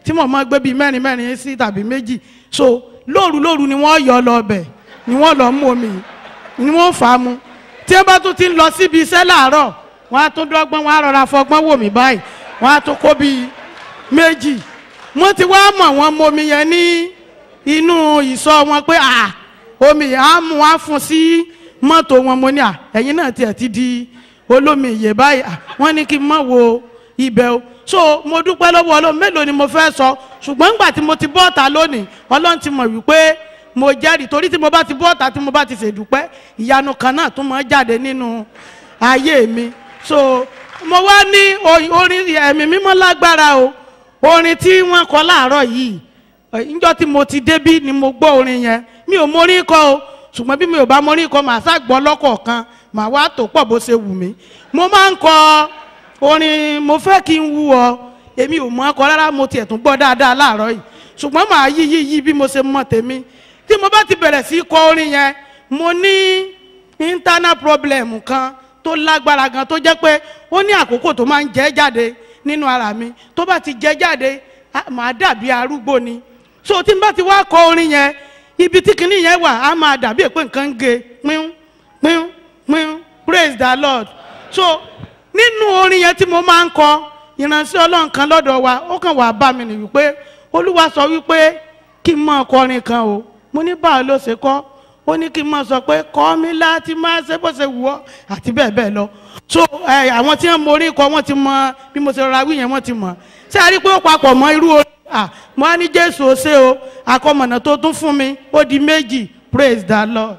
tí mo máa gbé bíi mẹ́rin mẹ́rin sí tàbí méjì so lóru lóru ni wọ́n yọ lọ ọbẹ̀ ni wọ́n lọ mú omi ni wọ́n fà á mu tí ẹ bá tún ti ń lọ síbi iṣẹ́ láàárọ̀ wọ́n á tún dọ́gbọ́n wọ́n á rọra fọgbọ́n wò mí báyìí wọ́n á tún kó bíi méjì wọ́n ti wá mọ̀ wọ́n mọ omi yẹn ní inú ìsọ wọn pé à omi yẹn á mú wá fún sí mọ́tò wọn mo ní à ẹ̀yin náà tiẹ̀ ti di olómi ìyè báyìí à wọ́n ní kí n mọ̀ wo ibẹ̀ o so mo dúpẹ́ lọ́wọ́ ọlọ́run mélòó ni mo fẹ́ sọ ṣùgbọ́n nígbà tí mo ti bọ́ọ̀ta lónìí ọlọ́run ti mọ̀ wípé mo jẹ́rìí torí tí mo bá ti bọ́ọ̀ta tí mo bá ti ṣèdúpẹ́ ìyanu kan náà tún máa jáde nínú ayé mi so mo wá ní o- orin ẹ̀mí mímọ́ lágbára o orin tí wọ́n kọ láàárọ̀ yìí níjọ́ tí mo ti débí ni mo gbọ́ orin yẹn mi ò mórí kọ o ṣùgbọ́n bí mi ò bá mórí kọ màá ṣàgbọ́ lọ́kọ̀ọ̀kan màá wá tó pọ̀ bó ṣe wù mí mo máa ń kọ orin mo fẹ́ kí n wú ọ èmi ò mọ̀ ọkọ rárá mo tiẹ̀ tún gbọ́ dáadáa láàárọ̀ yìí ṣùgbọ́n màá yí yí yí bí mo ṣe mọ̀ tèmi tí mo bá ti bẹ̀rẹ̀ sí í kọ orin yẹn mo ní internal problem kan tó lágbára gan tó jẹ́ pé ó ní àkókò tó máa ń jẹ́ jáde nínú ara mi tó bá ti jẹ́ jáde á- màá dàbí arúgbó ni so tí n bá ti wá kọ orin yẹn ibi tí kinní yẹn wà á máa dàbí pé nǹkan ń ge pín pín pín praise the lord so nínú orin yẹn tí mo máa ń kọ ìránṣẹ́ ọlọ́run kan lọ́dọ̀ wa ó kàn wá bá mi nìyí pé olúwa sọ wípé kí n mọ ọkọrin kan o mo ní báwo ló ṣe kọ́ ó ní kí n mọ sọ pé kọ́ mi láti máa ṣe bó ṣe wù ọ́ àti bẹ́ẹ̀ bẹ́ẹ̀ lọ so ẹ àwọn tí wọ́n mọ orin kọ wọ́n ti mọ bí mo ṣe rọra wí yẹn wọ́n ti mọ̀ ṣé a rí i pé ó papọ̀ mọ́ irú orin à mo á ní jésù ó ṣe o akọmọ̀nà tó tún fún mi ó di méjì praise the lord.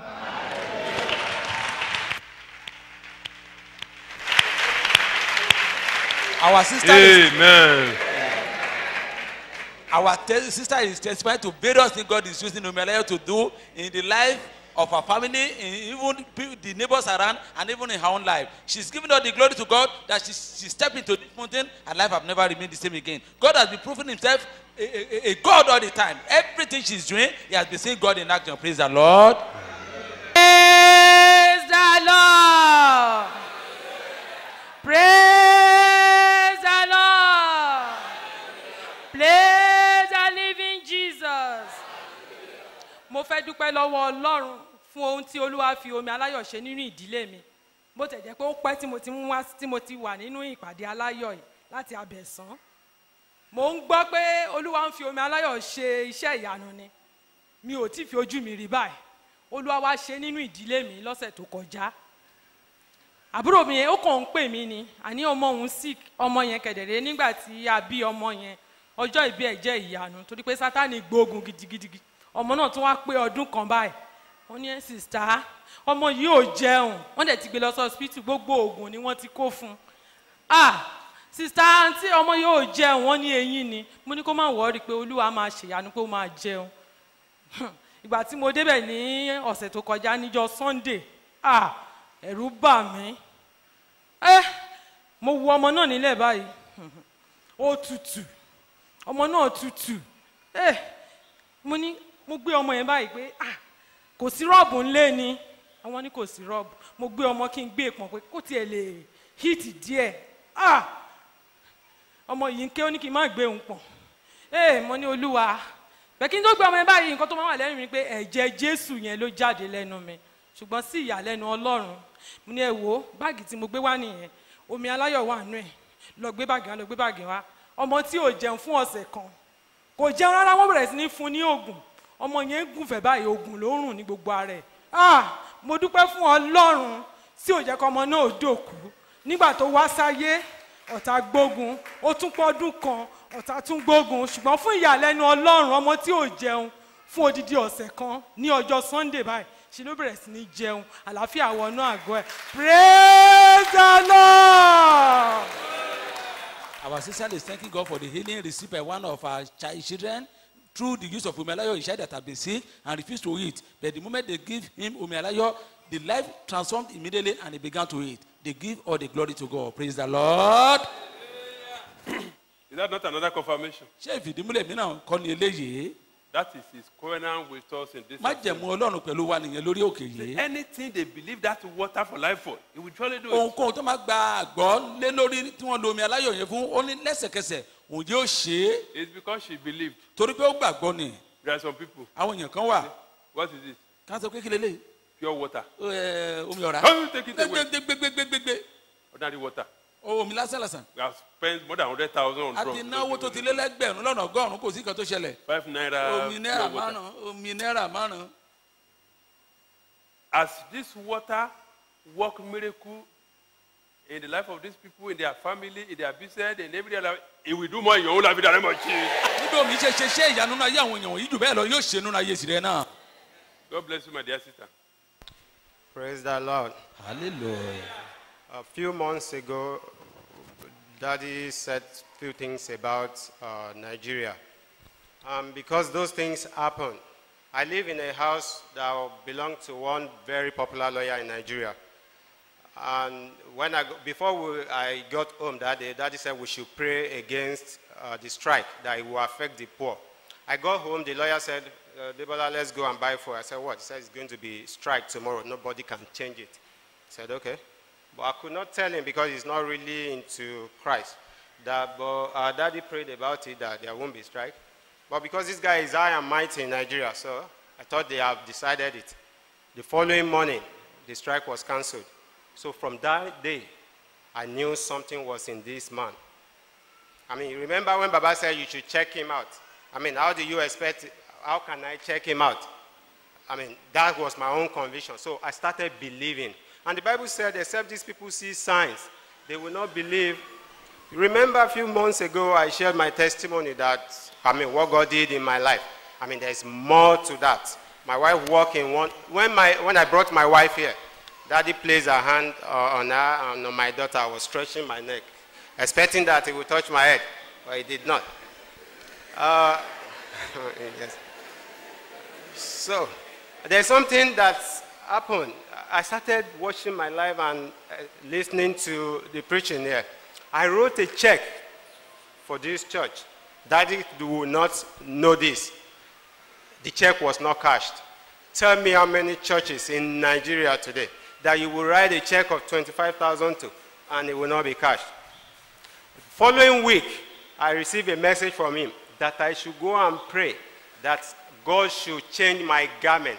Our sister is Amen. our te- sister is testifying to various things God is using Umelayo to do in the life of her family, in even pe- the neighbors around, and even in her own life. She's giving all the glory to God that she, she stepped into this mountain and life have never remained the same again. God has been proving himself a, a, a God all the time. Everything she's doing, he has been seeing God in action. Praise the Lord. Praise the Lord. Praise the Lord. Praise the living Jesus. Mo fẹ́ dúpẹ́ lọ́wọ́ Ọlọ́run fún ohun tí Olúwa fi omi aláyọ̀ ṣe nínú ìdílé mi. Bó tẹ̀ jẹ́ pé ó pẹ́ tí mo ti ń wá tí mo ti wà nínú ìpàdé aláyọ̀ yìí láti abẹ̀sán. Mo ń gbọ́ pé Olúwa ń fi omi aláyọ̀ ṣe iṣẹ́ ìyanu ni. Mi ò tí ì fi ojú mi rí báyìí olúwa wá ṣe nínú ìdílé mi lọ́sẹ̀ tó kọjá àbúrò mi yẹn ó kàn ń pè mí ni àní ọmọ òun sick ọmọ yẹn kẹ̀dẹ̀rẹ́ nígbà tí a bí ọmọ yẹn ọjọ́ ìbí ẹ̀ jẹ́ ìyanu torí pé sátani gbógun gidigidi ọmọ náà tún wá pé ọdún kan báyìí wọ́n ní ẹ̀ sista ọmọ yìí ò jẹun wọ́n dẹ̀ ti gbé lọ sí hospital gbogbo oògùn ni wọ́n ti kó fún un ah sista àǹtí ọmọ yìí ò jẹun wọ́n ní eyín ni mo ní kó má wọ́ọ́rì pé olúwa máa ṣèyanu pé ó máa jẹun ìgbà tí mo débẹ̀ ní ọ̀sẹ̀ tó kọjá níjọ́ sunday ah ẹ̀rù bà mí ẹ mo wo ọmọ náà nílẹ̀ báyìí ó tutù ọmọ náà tutù ẹ mo ní mo gbé ọmọ yẹn báyìí pé ah kò sí rọ́ọ̀bù ńlé ni àwọn ní kò sí rọ́ọ̀bù mo gbé ọmọ kí n gbé pọ̀n pé kó tiẹ̀ lè híìtì díẹ̀ ah ọmọ yìí ń ké ó ní kí n má gbé òun pọ̀n ẹ mo ní olúwa bẹ́ẹ̀kí n tó gbé ọmọ yẹn báyìí nǹkan tó máa wà lẹ́nu mi pé ẹ̀jẹ̀ jésù yẹn ló jáde lẹ́nu mi ṣùgbọ́n sí ìyàlẹ́nu ọlọ́run mo ní ẹ wo báàgì tí mo gbé wá nìyẹn omi aláyọ̀ wà nù ẹ̀ lọ gbé báàgì wá lọ gbé báàgì wá ọmọ tí ò jẹun fún ọ̀sẹ̀ kan kò jẹun rárá wọ́n bẹ̀rẹ̀ sí ní fún ní oògùn ọmọ yẹn ń gùnfẹ̀ báyìí oògùn ló ń rùn ní gbogbo ara ẹ̀ ah mo dúpẹ́ fún ọlọ́run tí ò jẹ́ kọ́ ọmọ náà dòkú nígbà tó wá sáyé ọ̀tá gbógun ó tún pọ́dún kan ọ̀tá tún gbógun ṣùgbọ́n fún ìyàlẹ́nu ọlọ́run ọmọ tí ò jẹun fún odidi ọ̀sẹ̀ kan ní ọjọ́ sunday báyìí ṣe ló bẹ̀rẹ̀ sí ní jẹun àlàáfíà wọnú àgọ́ ẹ̀ praise the lord. Our sister is thanking God for the healing received by one of our child children through the use of Umelayo. He said that have been sick and refused to eat. But the moment they give him Umelayo, the life transformed immediately and he began to eat. They give all the glory to God. Praise the Lord. Is that not another confirmation? ṣé ìfìdímúlẹ̀ mìíràn kọ́ ni eléyìí? That is his covenant with us in this. má jẹ̀mú ọlọ́run pẹ̀lú wa nìyẹn lórí òkè yìí. Anything they believe that water for life for, he will surely do it. ohunkóhun tó máa gba àgbọ̀ lé lórí tí wọ́n lo omi aláyọ̀ yẹn fún ó ní lẹ́sẹ̀kẹsẹ̀ òun yóò ṣe é It's because she believed. torí pé ó gbàgbọ́ ni There are some people. àwọn èèyàn kan wà What is it? ká sọ pé kí lélẹ̀ Pure water. omi ọ̀rá Come take it away. gbégbégbégbégbé Ordinary water. omi lásán lásán We have spent more than hundred thousand on àti drugs. náwó tó ti lé lẹ́gbẹ̀rún lọ́nà ọgọ́rùn-ún kò sí nǹkan tó ṣẹlẹ̀ Five naira. omi náírà pure water. márùn omi náírà márùn As this water work miracle in the life of these people, in their family, in their business, in every other life, it will do more in your own life in the name of Jesus. níbi omi ṣe ṣe ṣe ìyanu náà yé àwọn èèyàn wọ̀nyí jù bẹ́ẹ̀ lọ yóò ṣe nínú ayé tirẹ̀ náà. God bless you, my dear sister. Praise the Lord. hallelujah. A few months ago, Daddy said a few things about uh, Nigeria. Um, because those things happen, I live in a house that belonged to one very popular lawyer in Nigeria. And when I, go- before we, I got home that day, Daddy said we should pray against uh, the strike, that it will affect the poor. I got home, the lawyer said, uh, Debola, let's go and buy food. I said, what? He said, it's going to be strike tomorrow. Nobody can change it. I said, okay. But I could not tell him because he's not really into Christ. That, but our daddy prayed about it that there won't be strike. But because this guy is high and mighty in Nigeria, so I thought they have decided it. The following morning, the strike was cancelled. So from that day, I knew something was in this man. I mean, you remember when Baba said you should check him out? I mean, how do you expect, how can I check him out? I mean, that was my own conviction. So I started believing. And the Bible said, except these people see signs, they will not believe. Remember a few months ago, I shared my testimony that, I mean, what God did in my life. I mean, there's more to that. My wife walked in one, when, my, when I brought my wife here, daddy placed a hand uh, on her and on my daughter. I was stretching my neck, expecting that he would touch my head, but he did not. Uh, yes. So, there's something that's happened. I started watching my life and uh, listening to the preaching here. I wrote a check for this church. Daddy will not know this. The check was not cashed. Tell me how many churches in Nigeria today that you will write a check of 25,000 to and it will not be cashed. Following week, I received a message from him that I should go and pray that God should change my garment.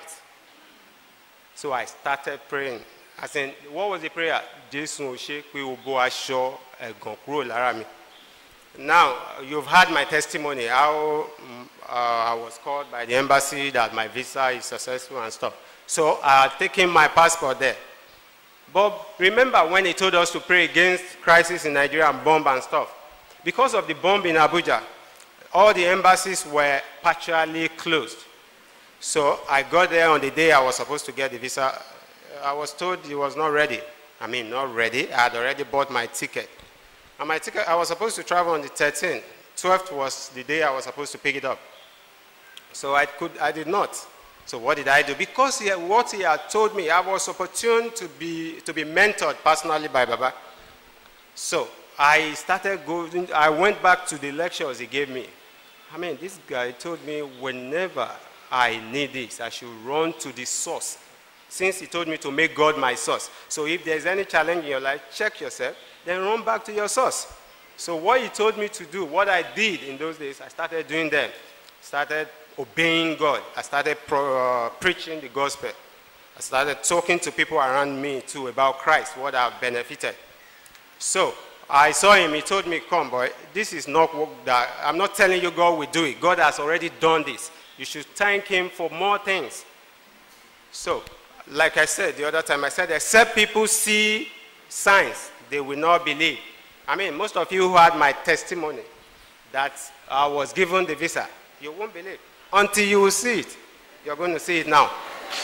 So I started praying. I said, what was the prayer? Jésù ò ṣe pé o bó aṣọ ẹ̀gàn kúrò lára mi. Now, you've heard my testimony, how mm, uh, I was called by the embassy that my visa is successful and stuff. So I had taken my passport there. But remember when he told us to pray against crisis in Nigeria and bomb and stuff? Because of the bomb in Abuja, all the embassies were partially closed. So I got there on the day I was supposed to get the visa. I was told it was not ready. I mean, not ready. I had already bought my ticket. And my ticket, I was supposed to travel on the 13th. 12th was the day I was supposed to pick it up. So I, could, I did not. So what did I do? Because he, what he had told me, I was opportune to be, to be mentored personally by Baba. So I started going, I went back to the lectures he gave me. I mean, this guy told me whenever I need this, I should run to the source. Since he told me to make God my source. So if there's any challenge in your life, check yourself, then run back to your source. So what he told me to do, what I did in those days, I started doing them. Started obeying God. I started pro, uh, preaching the gospel. I started talking to people around me too about Christ, what I've benefited. So I saw him. He told me, "Come, boy. This is not work that I'm not telling you God will do it. God has already done this. You should thank Him for more things." So, like I said the other time, I said, except people see signs, they will not believe. I mean, most of you who had my testimony that I was given the visa, you won't believe until you will see it. You're going to see it now.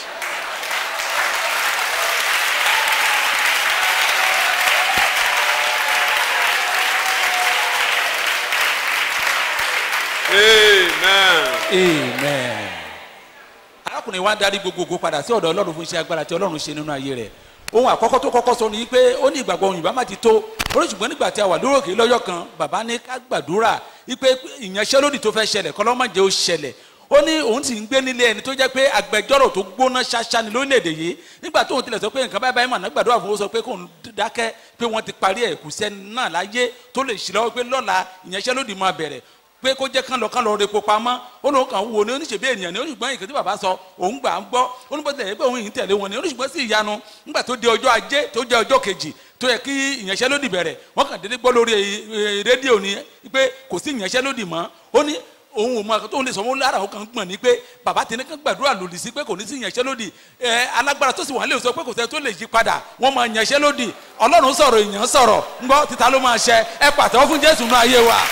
Amen. amen. arákùnrin wa darí gbogbogbò padà sí ọ̀dọ̀ ọlọ́run fún iṣẹ́ agbára tí ọlọ́run ṣe nínú ayé rẹ̀ ohun àkọ́kọ́ tó kọ́kọ́ sọ ni pé ó ní ìgbàgbọ́ òyìnbá má ti tó orí ṣùgbọ́n nígbà tí a wà lórí òkè lọ́jọ́ kan bàbá ní ká gbàdúrà wípé ìyanṣẹ́lódì tó fẹ́ ṣẹlẹ̀ kọ́lọ́mọ̀jẹ́ ó ṣẹlẹ̀ ó ní òun sì ń gbé nílé ẹni tó jẹ́ pé agbẹjọ́rò tó gbóná ṣáṣá ni lórílẹ̀‐èdè yìí nígbà tóun tilẹ̀ sọ pé nǹkan báyìí báyìí mà náà gbàdúrà fún ó sọ pé kóun dákẹ́ pé wọ́n ti parí ẹ̀ kù sẹ́ni náà láyé tó lè ṣì lọ́wọ́ pé lọ́la ìyanṣẹ́lódì máa bẹ̀rẹ̀ pé kó jẹ́ kán lọ kán lọ repo pamọ́ ó lóun kàn wò ní oníṣègbè ènìyàn ní oníṣùgbọ́n ìkẹ́ tí bàbá sọ òun gbà ń gbọ́ oníbọ̀tẹ̀ yẹ pé òun yìí ń tẹ̀lé wọn ní oníṣùgbọ́n sí ìyanu nígbà tó di ọjọ́ ajé tó jẹ́ ọjọ́ kejì tó yẹ kí ìyanṣẹ́lódì bẹ̀rẹ̀ wọ́n kàn déédéé gbọ́ lórí eh, rédíò ni pé kò sí ìyanṣẹ́lódì mọ́ ó ní òun ò mọ àkótó òun lè sọ wọn lára òun kàn ń gbọ̀n ní pé bàbá tẹni kan gbàdúrà lòdì sí pé kò ní sí ìyanṣẹ́lódì ẹ alágbára tó sì wà lè sọ pé kò sẹ́ tó lè yí padà wọ́n máa yanṣẹ́lódì ọlọ́run sọ̀rọ̀ èèyàn sọ̀rọ̀ ńgbọ́ títa ló máa ṣẹ ẹ pàtẹ́wọ́ fún jésù náà ayé wa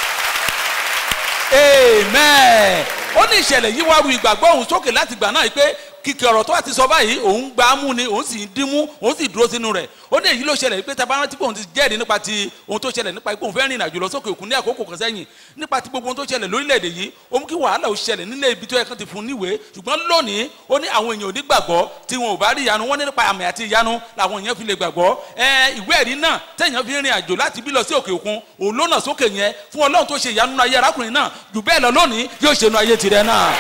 amen ó ní ìṣẹ̀lẹ̀ yìí wá ru ìgbàgbọ́ òun sókè láti gbà náà pé kìkì ọ̀rọ̀ tó wà ti sọ báyìí òun gbà á mú ni òun sì ń dímú òun sì dúró sínú rẹ̀ ó ní èyí ló ṣẹlẹ̀ pé tabaran tí òun ti jẹ́rìí nípa ti ohun tó ṣẹlẹ̀ nípa pé òun fẹ́ rìn ìrìnàjò lọ sókè òkun ní àkókò kan sẹ́yìn nípa ti gbogbo ohun tó ṣẹlẹ̀ lórílẹ̀‐èdè yìí ó mú kí wàhálà ó ṣẹlẹ̀ nílé ibi tó yẹ kán ti fún níwèé ṣùgbọ́n lónìí ó ní àwọn èèyàn ò ní gbàgbọ́ tí wọn ò bá rí ìyanu wọn ní nípa àmì àti ìyanu làwọn èèyàn fi lè gbàgbọ́ ẹ ìwé ẹ̀rí náà tẹ̀yàn fi rìn àjò láti bí lọ sí òkè òkun òun ló nà sókè yẹn fún ọlọ́run tó ṣe ìyanu nínú ayé arákùnrin náà jù bẹ́ẹ̀ lọ lónìí yóò ṣe nínú ayé tirẹ̀ náà.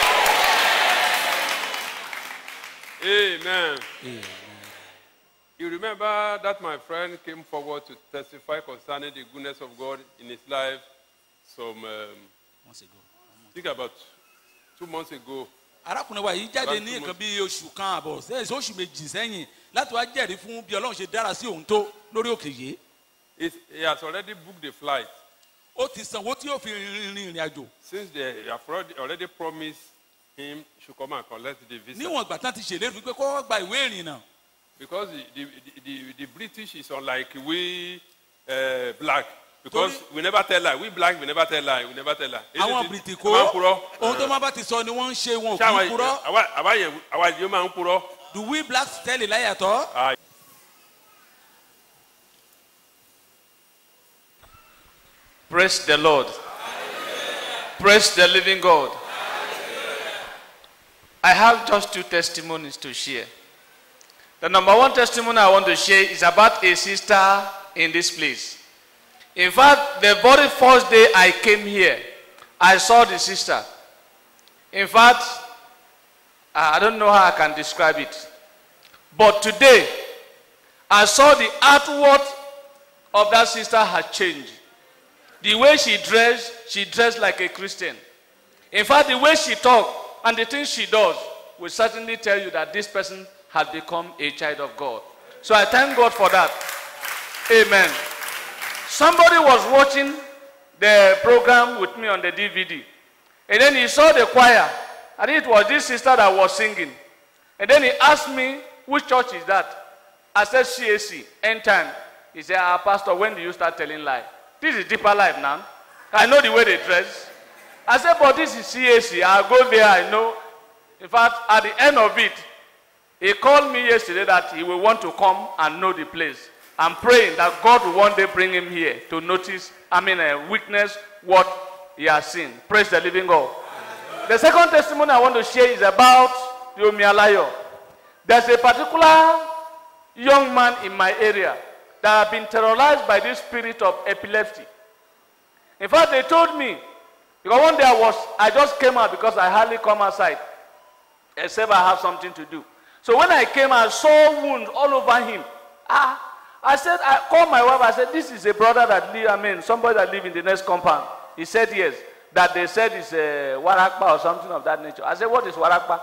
Amen. You remember that my friend came forward to testify concerning the goodness of God in his life some, um, I think about two months ago. arákùnrin wa yìí jáde ní nǹkan bíi oṣù kan àbọ̀ sẹ́yìn sí oṣù méjì sẹ́yìn láti wá jẹ́rìí fún bí ọlọ́run ṣe dára sí òun tó lórí òkè yìí. He's, he has already booked the flight. ó ti sanwó tí yóò fi rin ìrìn àjò. Since they have already, already promised him should come and collect the visa. níwọ̀n ìgbà tán ti ṣèlérí pé kó wá gba ìwé ìrìnnà. Because the, the, the, the British is unlike we uh, black. Because we never tell lie. We black, we never tell lie. We never tell lie. àwọn Isn't it? bìrìtì Ẹ máa ń kó purọ́. ohun tó máa bá ti sọ ni wọ́n ń ṣe wọn ò Ṣé kì àwa í purọ́. àwa- àwa yẹn àwa yẹn máa ń purọ́? do we blacks tell a lie at all. Ah, Praise the Lord. Praise the living God. I have just two testimonies to share. The number one testimony I want to share is about a sister in this place. In fact, the very first day I came here, I saw the sister. In fact, I don't know how I can describe it. But today, I saw the outward of that sister had changed. The way she dressed, she dressed like a Christian. In fact, the way she talked and the things she does will certainly tell you that this person has become a child of God. So I thank God for that. Amen. Somebody was watching the program with me on the DVD. And then he saw the choir. I think it was this sister that was singing. And then he asked me, which church is that? I said CAC, end time. He said, ah, Pastor, when do you start telling lie? This is deeper life now. I know the way they dress. I said, but this is CAC. I'll go there, I know. In fact, at the end of it, he called me yesterday that he will want to come and know the place. I'm praying that God will one day bring him here to notice, I mean, uh, witness what he has seen. Praise the living God. The second testimony I want to share is about Yomi Alayo. There's a particular young man in my area that have been terrorized by this spirit of epilepsy. In fact, they told me, because one day I was, I just came out because I hardly come outside, except I have something to do. So when I came, I saw wounds all over him. Ah, I said, I called my wife. I said, this is a brother that live, I mean, somebody that live in the next compound. He said yes. That they said it's a warakpa or something of that nature. I said, what is warakpa?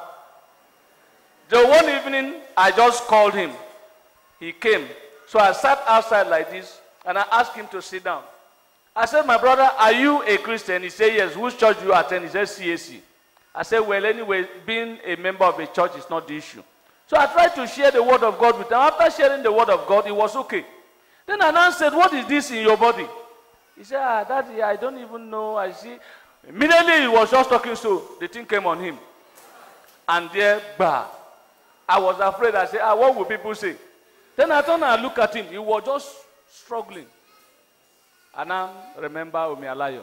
So one evening, I just called him. He came. So I sat outside like this, and I asked him to sit down. I said, my brother, are you a Christian? He said, yes. Which church do you attend? He said, CAC. I said, well, anyway, being a member of a church is not the issue. So I tried to share the word of God with him. After sharing the word of God, it was okay. Then I now said, what is this in your body? He said, ah, daddy, I don't even know. I see. Immediately he was just talking so, the thing came on him. And there, bah. I was afraid. I said, ah, what will people say? Then I turned and looked at him. He was just struggling. And I remember Omialayo.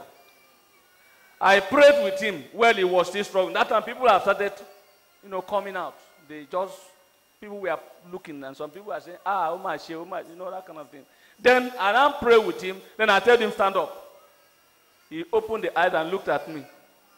I prayed with him while he was still struggling. That time people have started, you know, coming out. They just, people were looking and some people were saying, ah, oh my, oh my, you know, that kind of thing. Then I now pray with him. Then I tell him, stand up. He opened the eyes and looked at me.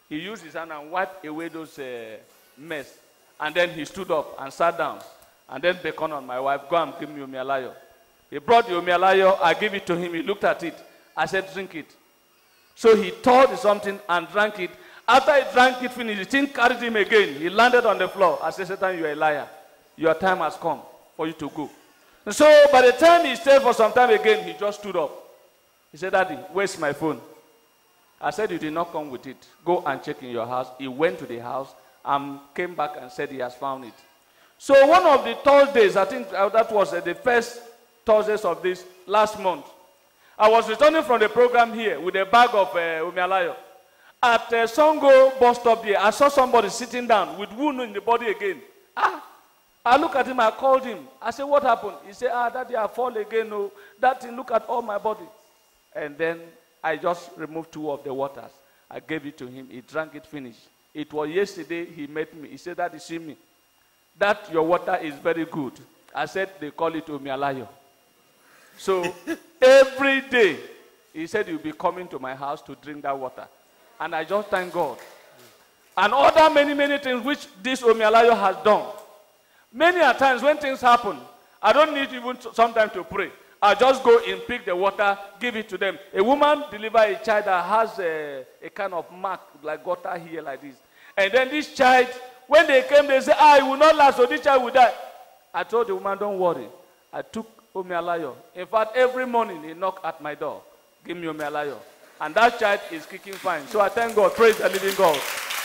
He used his hand and wiped away those uh, mess. And then he stood up and sat down. And then beckoned on my wife, go and give me Omialayo. He brought the Omialayo, I gave it to him. He looked at it. I said, drink it. So he poured something and drank it. After he drank it, finished, the thing carried him again. He landed on the floor. I said, Satan, you are a liar. Your time has come for you to go. And so by the time he stayed for some time again, he just stood up. He said, Daddy, where's my phone? I said, You did not come with it. Go and check in your house. He went to the house and came back and said he has found it. So one of the Thursdays, I think uh, that was uh, the first Thursdays of this last month, I was returning from the program here with a bag of uh, Umialayo. At uh, Songo bus stop here, I saw somebody sitting down with wound in the body again. Ah, I look at him, I called him. I said, What happened? He said, Ah, daddy, I fall again. Oh, that thing, look at all my body. And then I just removed two of the waters. I gave it to him. He drank it, finished. It was yesterday he met me. He said, Daddy, see me. That your water is very good. I said, They call it Omialayo. So every day, he said, You'll be coming to my house to drink that water. And I just thank God. And other many, many things which this Omialayo has done. Many a times when things happen, I don't need even sometimes to pray. I just go and pick the water, give it to them. A woman deliver a child that has a, a kind of mark like gutter here like this. And then this child, when they came, they said, ah, it will not last, so this child will die. I told the woman, don't worry. I took Omialayo. In fact, every morning he knock at my door. Give me Omialayo. And that child is kicking fine. So I thank God. Praise the living God.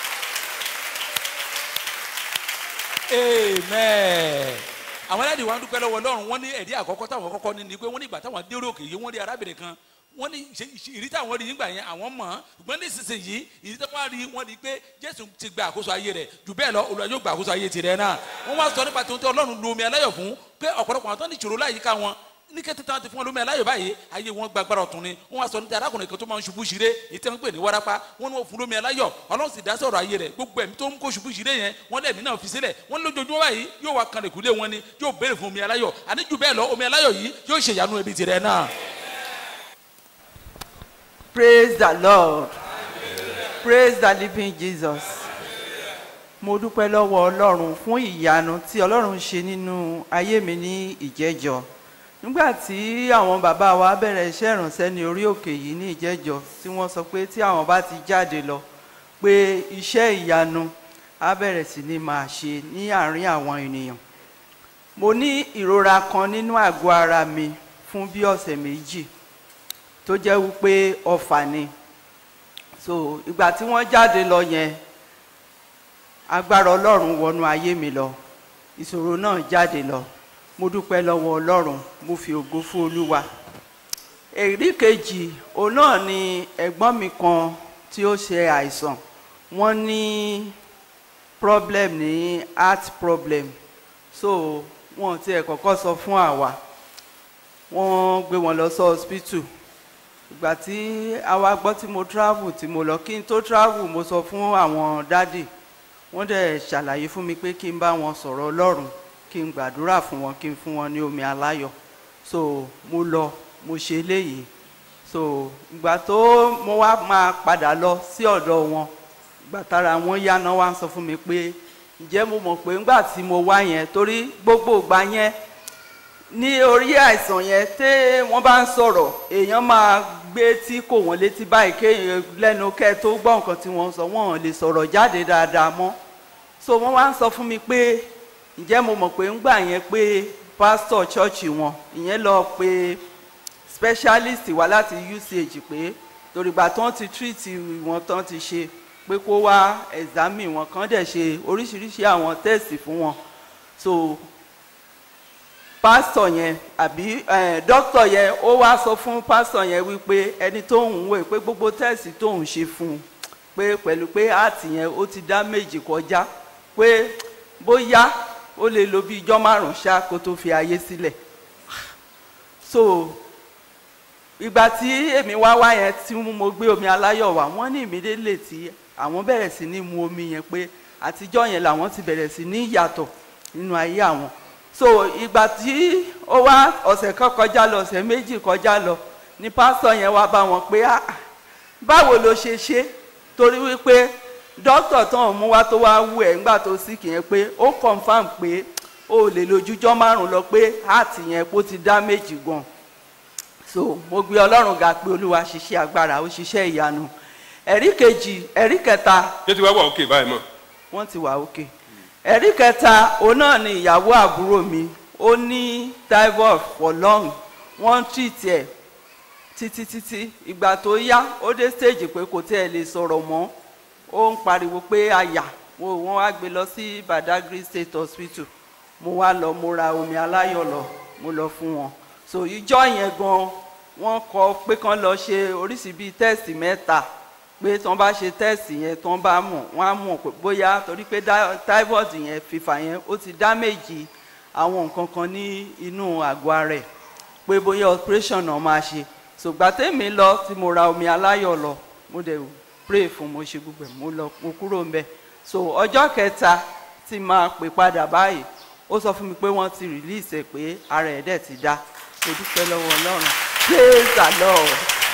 amen àwọn aláàdì wa ń dúpẹ́ lọ́wọ́ ọlọ́run wọ́n ní ẹ̀dí àkọ́kọ́ táwọn kọ́kọ́ ní ni pé wọ́n ní ìgbà táwọn dérò òkè yìí wọ́n rí arábìnrin kan wọ́n ní ṣe- ṣe- ìrí táwọn rí nígbà yẹn àwọn mọ̀ ọ́n ṣùgbọ́n nísinsìnyí ìrí táwọn rí wọ́n rí pé jésù ti gba àkóso ayé rẹ̀ jù bẹ́ẹ̀ lọ olùwà yóò gba àkóso ayé tirẹ̀ náà wọ́n wá sọ nípa tó ń tẹ́ ọlọ́run lu omi aláyọ̀ fún pé ọ̀pọ̀lọpọ̀ àwọn tó ní ìṣòro láyìíká wọn ní kété tí wọn ti fún wọn lómi aláyọ̀ báyìí ayé wọn gba agbára ọ̀tún ni wọn wá sọ níta arákùnrin kan tó máa ń ṣubú ṣeré ètò ẹ̀ ń pè ní wárápá wọn ní wọn fún lómi aláyọ̀ ọlọ́run sì dá sọ̀rọ̀ ayé rẹ̀ gbogbo ẹ̀mí tó ń kó ṣubú ṣeré yẹn wọn lẹ́mí náà fi sílẹ̀ wọn lójoojúmọ́ báyìí yóò wá kan lèkúlé wọn ni yóò béèrè fún omi aláyọ̀ àní jù bẹ́ẹ̀ lọ omi aláyọ̀ yìí yóò ṣèyanu ẹbí tirẹ̀ náà. praise the lord praise the living jesus mo dúpẹ́ lọ́wọ́ ọlọ́run fún ìyanu tí ọlọ́run ṣe nínú ayé mi ní ìjẹ́jọ́ nígbà tí àwọn bàbá wa bẹ̀rẹ̀ iṣẹ́ ìrànṣẹ́ ní orí òkè yìí ní ìjẹ́jọ́ tí wọ́n sọ pé tí àwọn bá ti jáde lọ pé iṣẹ́ ìyanu á bẹ̀rẹ̀ sí ní máa ṣe ní àárín àwọn ènìyàn mo ní ìrora kan nínú àgọ́ ara mi fún bí ọ̀sẹ̀ méjì tó jẹ́ wípé ọfà ni so ìgbà tí wọ́n jáde lọ yẹn agbára ọlọ́run wọnú ayé mi lọ ìṣòro náà jáde lọ mo dúpẹ́ lọ́wọ́ ọlọ́run mo fi ògo fún olúwa èrí kejì òun náà ni ẹ̀gbọ́n mi kan tí ó ṣe àìsàn wọ́n ní problem ní heart problem so wọn ò tiẹ̀ kọ́kọ́ sọ fún àwa wọ́n gbé wọn lọ sí hospital ìgbà tí àwa gbọ́ tí mo travel tí mo lọ kí n tó travel mo sọ fún àwọn dádì wọ́n dẹ̀ ṣàlàyé fún mi pé kí n bá wọn sọ̀rọ̀ ọlọ́run kí n gbàdúrà fún wọn kí n fún wọn ní omi aláyọ̀ so mo lọ mo ṣe eléyìí so ìgbà tó mo wá máa padà lọ sí ọ̀dọ̀ wọn ìgbà tára wọn yáná wá ń sọ fún mi pé ǹjẹ́ mo mọ̀ pé ńgbà tí mo wá yẹn torí gbogbo ìgbà yẹn ní orí àìsàn yẹn tẹ́ wọ́n bá ń sọ̀rọ̀ èèyàn máa gbé tí kò wọ́n létí báyìí kéèyàn lẹ́nu kẹ́ tó gbọ́ nǹkan tí wọ́n ń sọ wọ́n ò lè sọ̀rọ̀ jáde dáadáa mọ́ so wọ́n wá ń sọ fún mi pé ǹjẹ́ mo mọ̀ pé ńgbà yẹn pé pásítọ̀ chọ́ọ̀chì wọn ìyẹn lọ pé specialist wá láti uch pé torígbà tán ti treat wọn tán ti ṣe pé kó wá examine wọn kàn dẹ̀ ṣe oríṣiríṣi àwọn test fún wọn so pásítọ̀ yẹn àbí dókítà yẹn ó wá sọ fún pásítọ̀ yẹn wípé ẹni tó ń wò pé gbogbo tẹ́sì tó ń ṣe fún un pé pẹ̀lú pé ààtì yẹn ó ti dá méjì kọjá pé bóyá ó lè lo bí ijọ́ márùn-ún ṣá kó tó fi ayé sílẹ̀ so ìgbà tí èmi wá wá yẹn tí mo gbé omi aláyọ̀ wá wọ́n ní ìmídélè tí àwọn bẹ̀rẹ̀ sí ní mu omi yẹn pé àtijọ́ yẹn làwọn ti bẹ̀rẹ̀ sí ní yàtọ̀ nínú ayé àwọn so ìgbà tí ó wá ọ̀sẹ̀ kan kọjá lọ ọ̀sẹ̀ méjì kọjá lọ ni pásítọ̀ yẹn wá bá wọn pé ah báwo ló ṣe ṣe torí wípé dókítà tán mú wá tó wá wú ẹ̀ ńgbà tó sì kìyẹn pé ó confam pé o lè lójújọ́ márùn lọ pé heart yẹn kó ti dá méjì gan so mo gbé ọlọ́run ga pé olúwa ṣiṣẹ́ agbára ó ṣiṣẹ́ ìyanu ẹ̀rí kejì ẹ̀rí kẹta ṣé ti wá wà òkè báyìí mọ̀. wọ́n ti wà òkè ẹ̀rí kẹta òun náà ni ìyàwó àbúrò mi ó ní typhoid for long wọ́n treat ẹ̀ títí títí ìgbà tó yá ó dé stage pé kò tí ẹ lè sọ̀rọ̀ mọ́ ó ń pariwo pé àyà wo wọ́n wá gbé lọ sí badagry state hospital mo wá lọ mo ra omi aláyọ̀ lọ mo lọ fún wọn so ìjọ yẹn gan wọ́n kọ pé kán lọ ṣe oríṣi bíi tẹ́ẹ̀sì mẹ́ta pé tí wọ́n bá ṣe tẹ́ẹ̀sì yẹn tí wọ́n bá mọ̀ wọ́n á mọ̀ pé bóyá torí pé dá- typhoid yẹn fífà yẹn ó ti damage àwọn nǹkan kan ní inú àgọ́ ara ẹ̀ pé bóyá operation náà máa ṣe ṣùgbọ́n tèmi lọ tí mo ra omi aláyọ̀ lọ mo dẹ̀ pray fún mo ṣe gbogbo ẹ̀ mo lọ mo kúrò ńbẹ̀ so ọjọ́ kẹta tí máa pè padà báyìí ó sọ fún mi pé wọ́n ti release ẹ̀ pé ara ẹ̀ dẹ̀ ti dá mo dúpẹ́ lọ́wọ́ ọlọ́run praise the lord.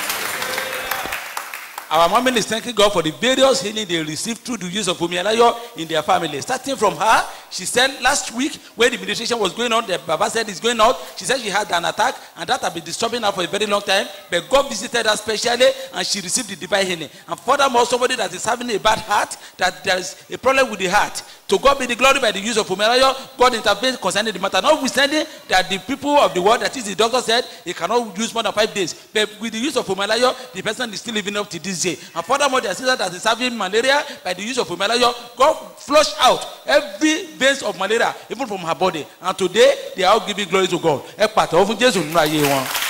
Our family is thanking God for the various healing they received through the use of Omialayo in their family. Starting from her, she said last week when the meditation was going on, the Baba said it's going out. She said she had an attack and that had been disturbing her for a very long time. But God visited her specially and she received the divine healing. And furthermore, somebody that is having a bad heart, that there is a problem with the heart. To God be the glory by the use of Omialayo. God intervened concerning the matter. Notwithstanding that the people of the world, that is the doctor said, he cannot use more than five days. But with the use of Omalayo, the person is still living up to this day. And furthermore, the sister that is having malaria, by the use of Omalayo, God flushed out every veins of malaria, even from her body. And today, they are all giving glory to God. Ẹ pàtẹ́wọ́ fún Jésù nínú ayé wọn.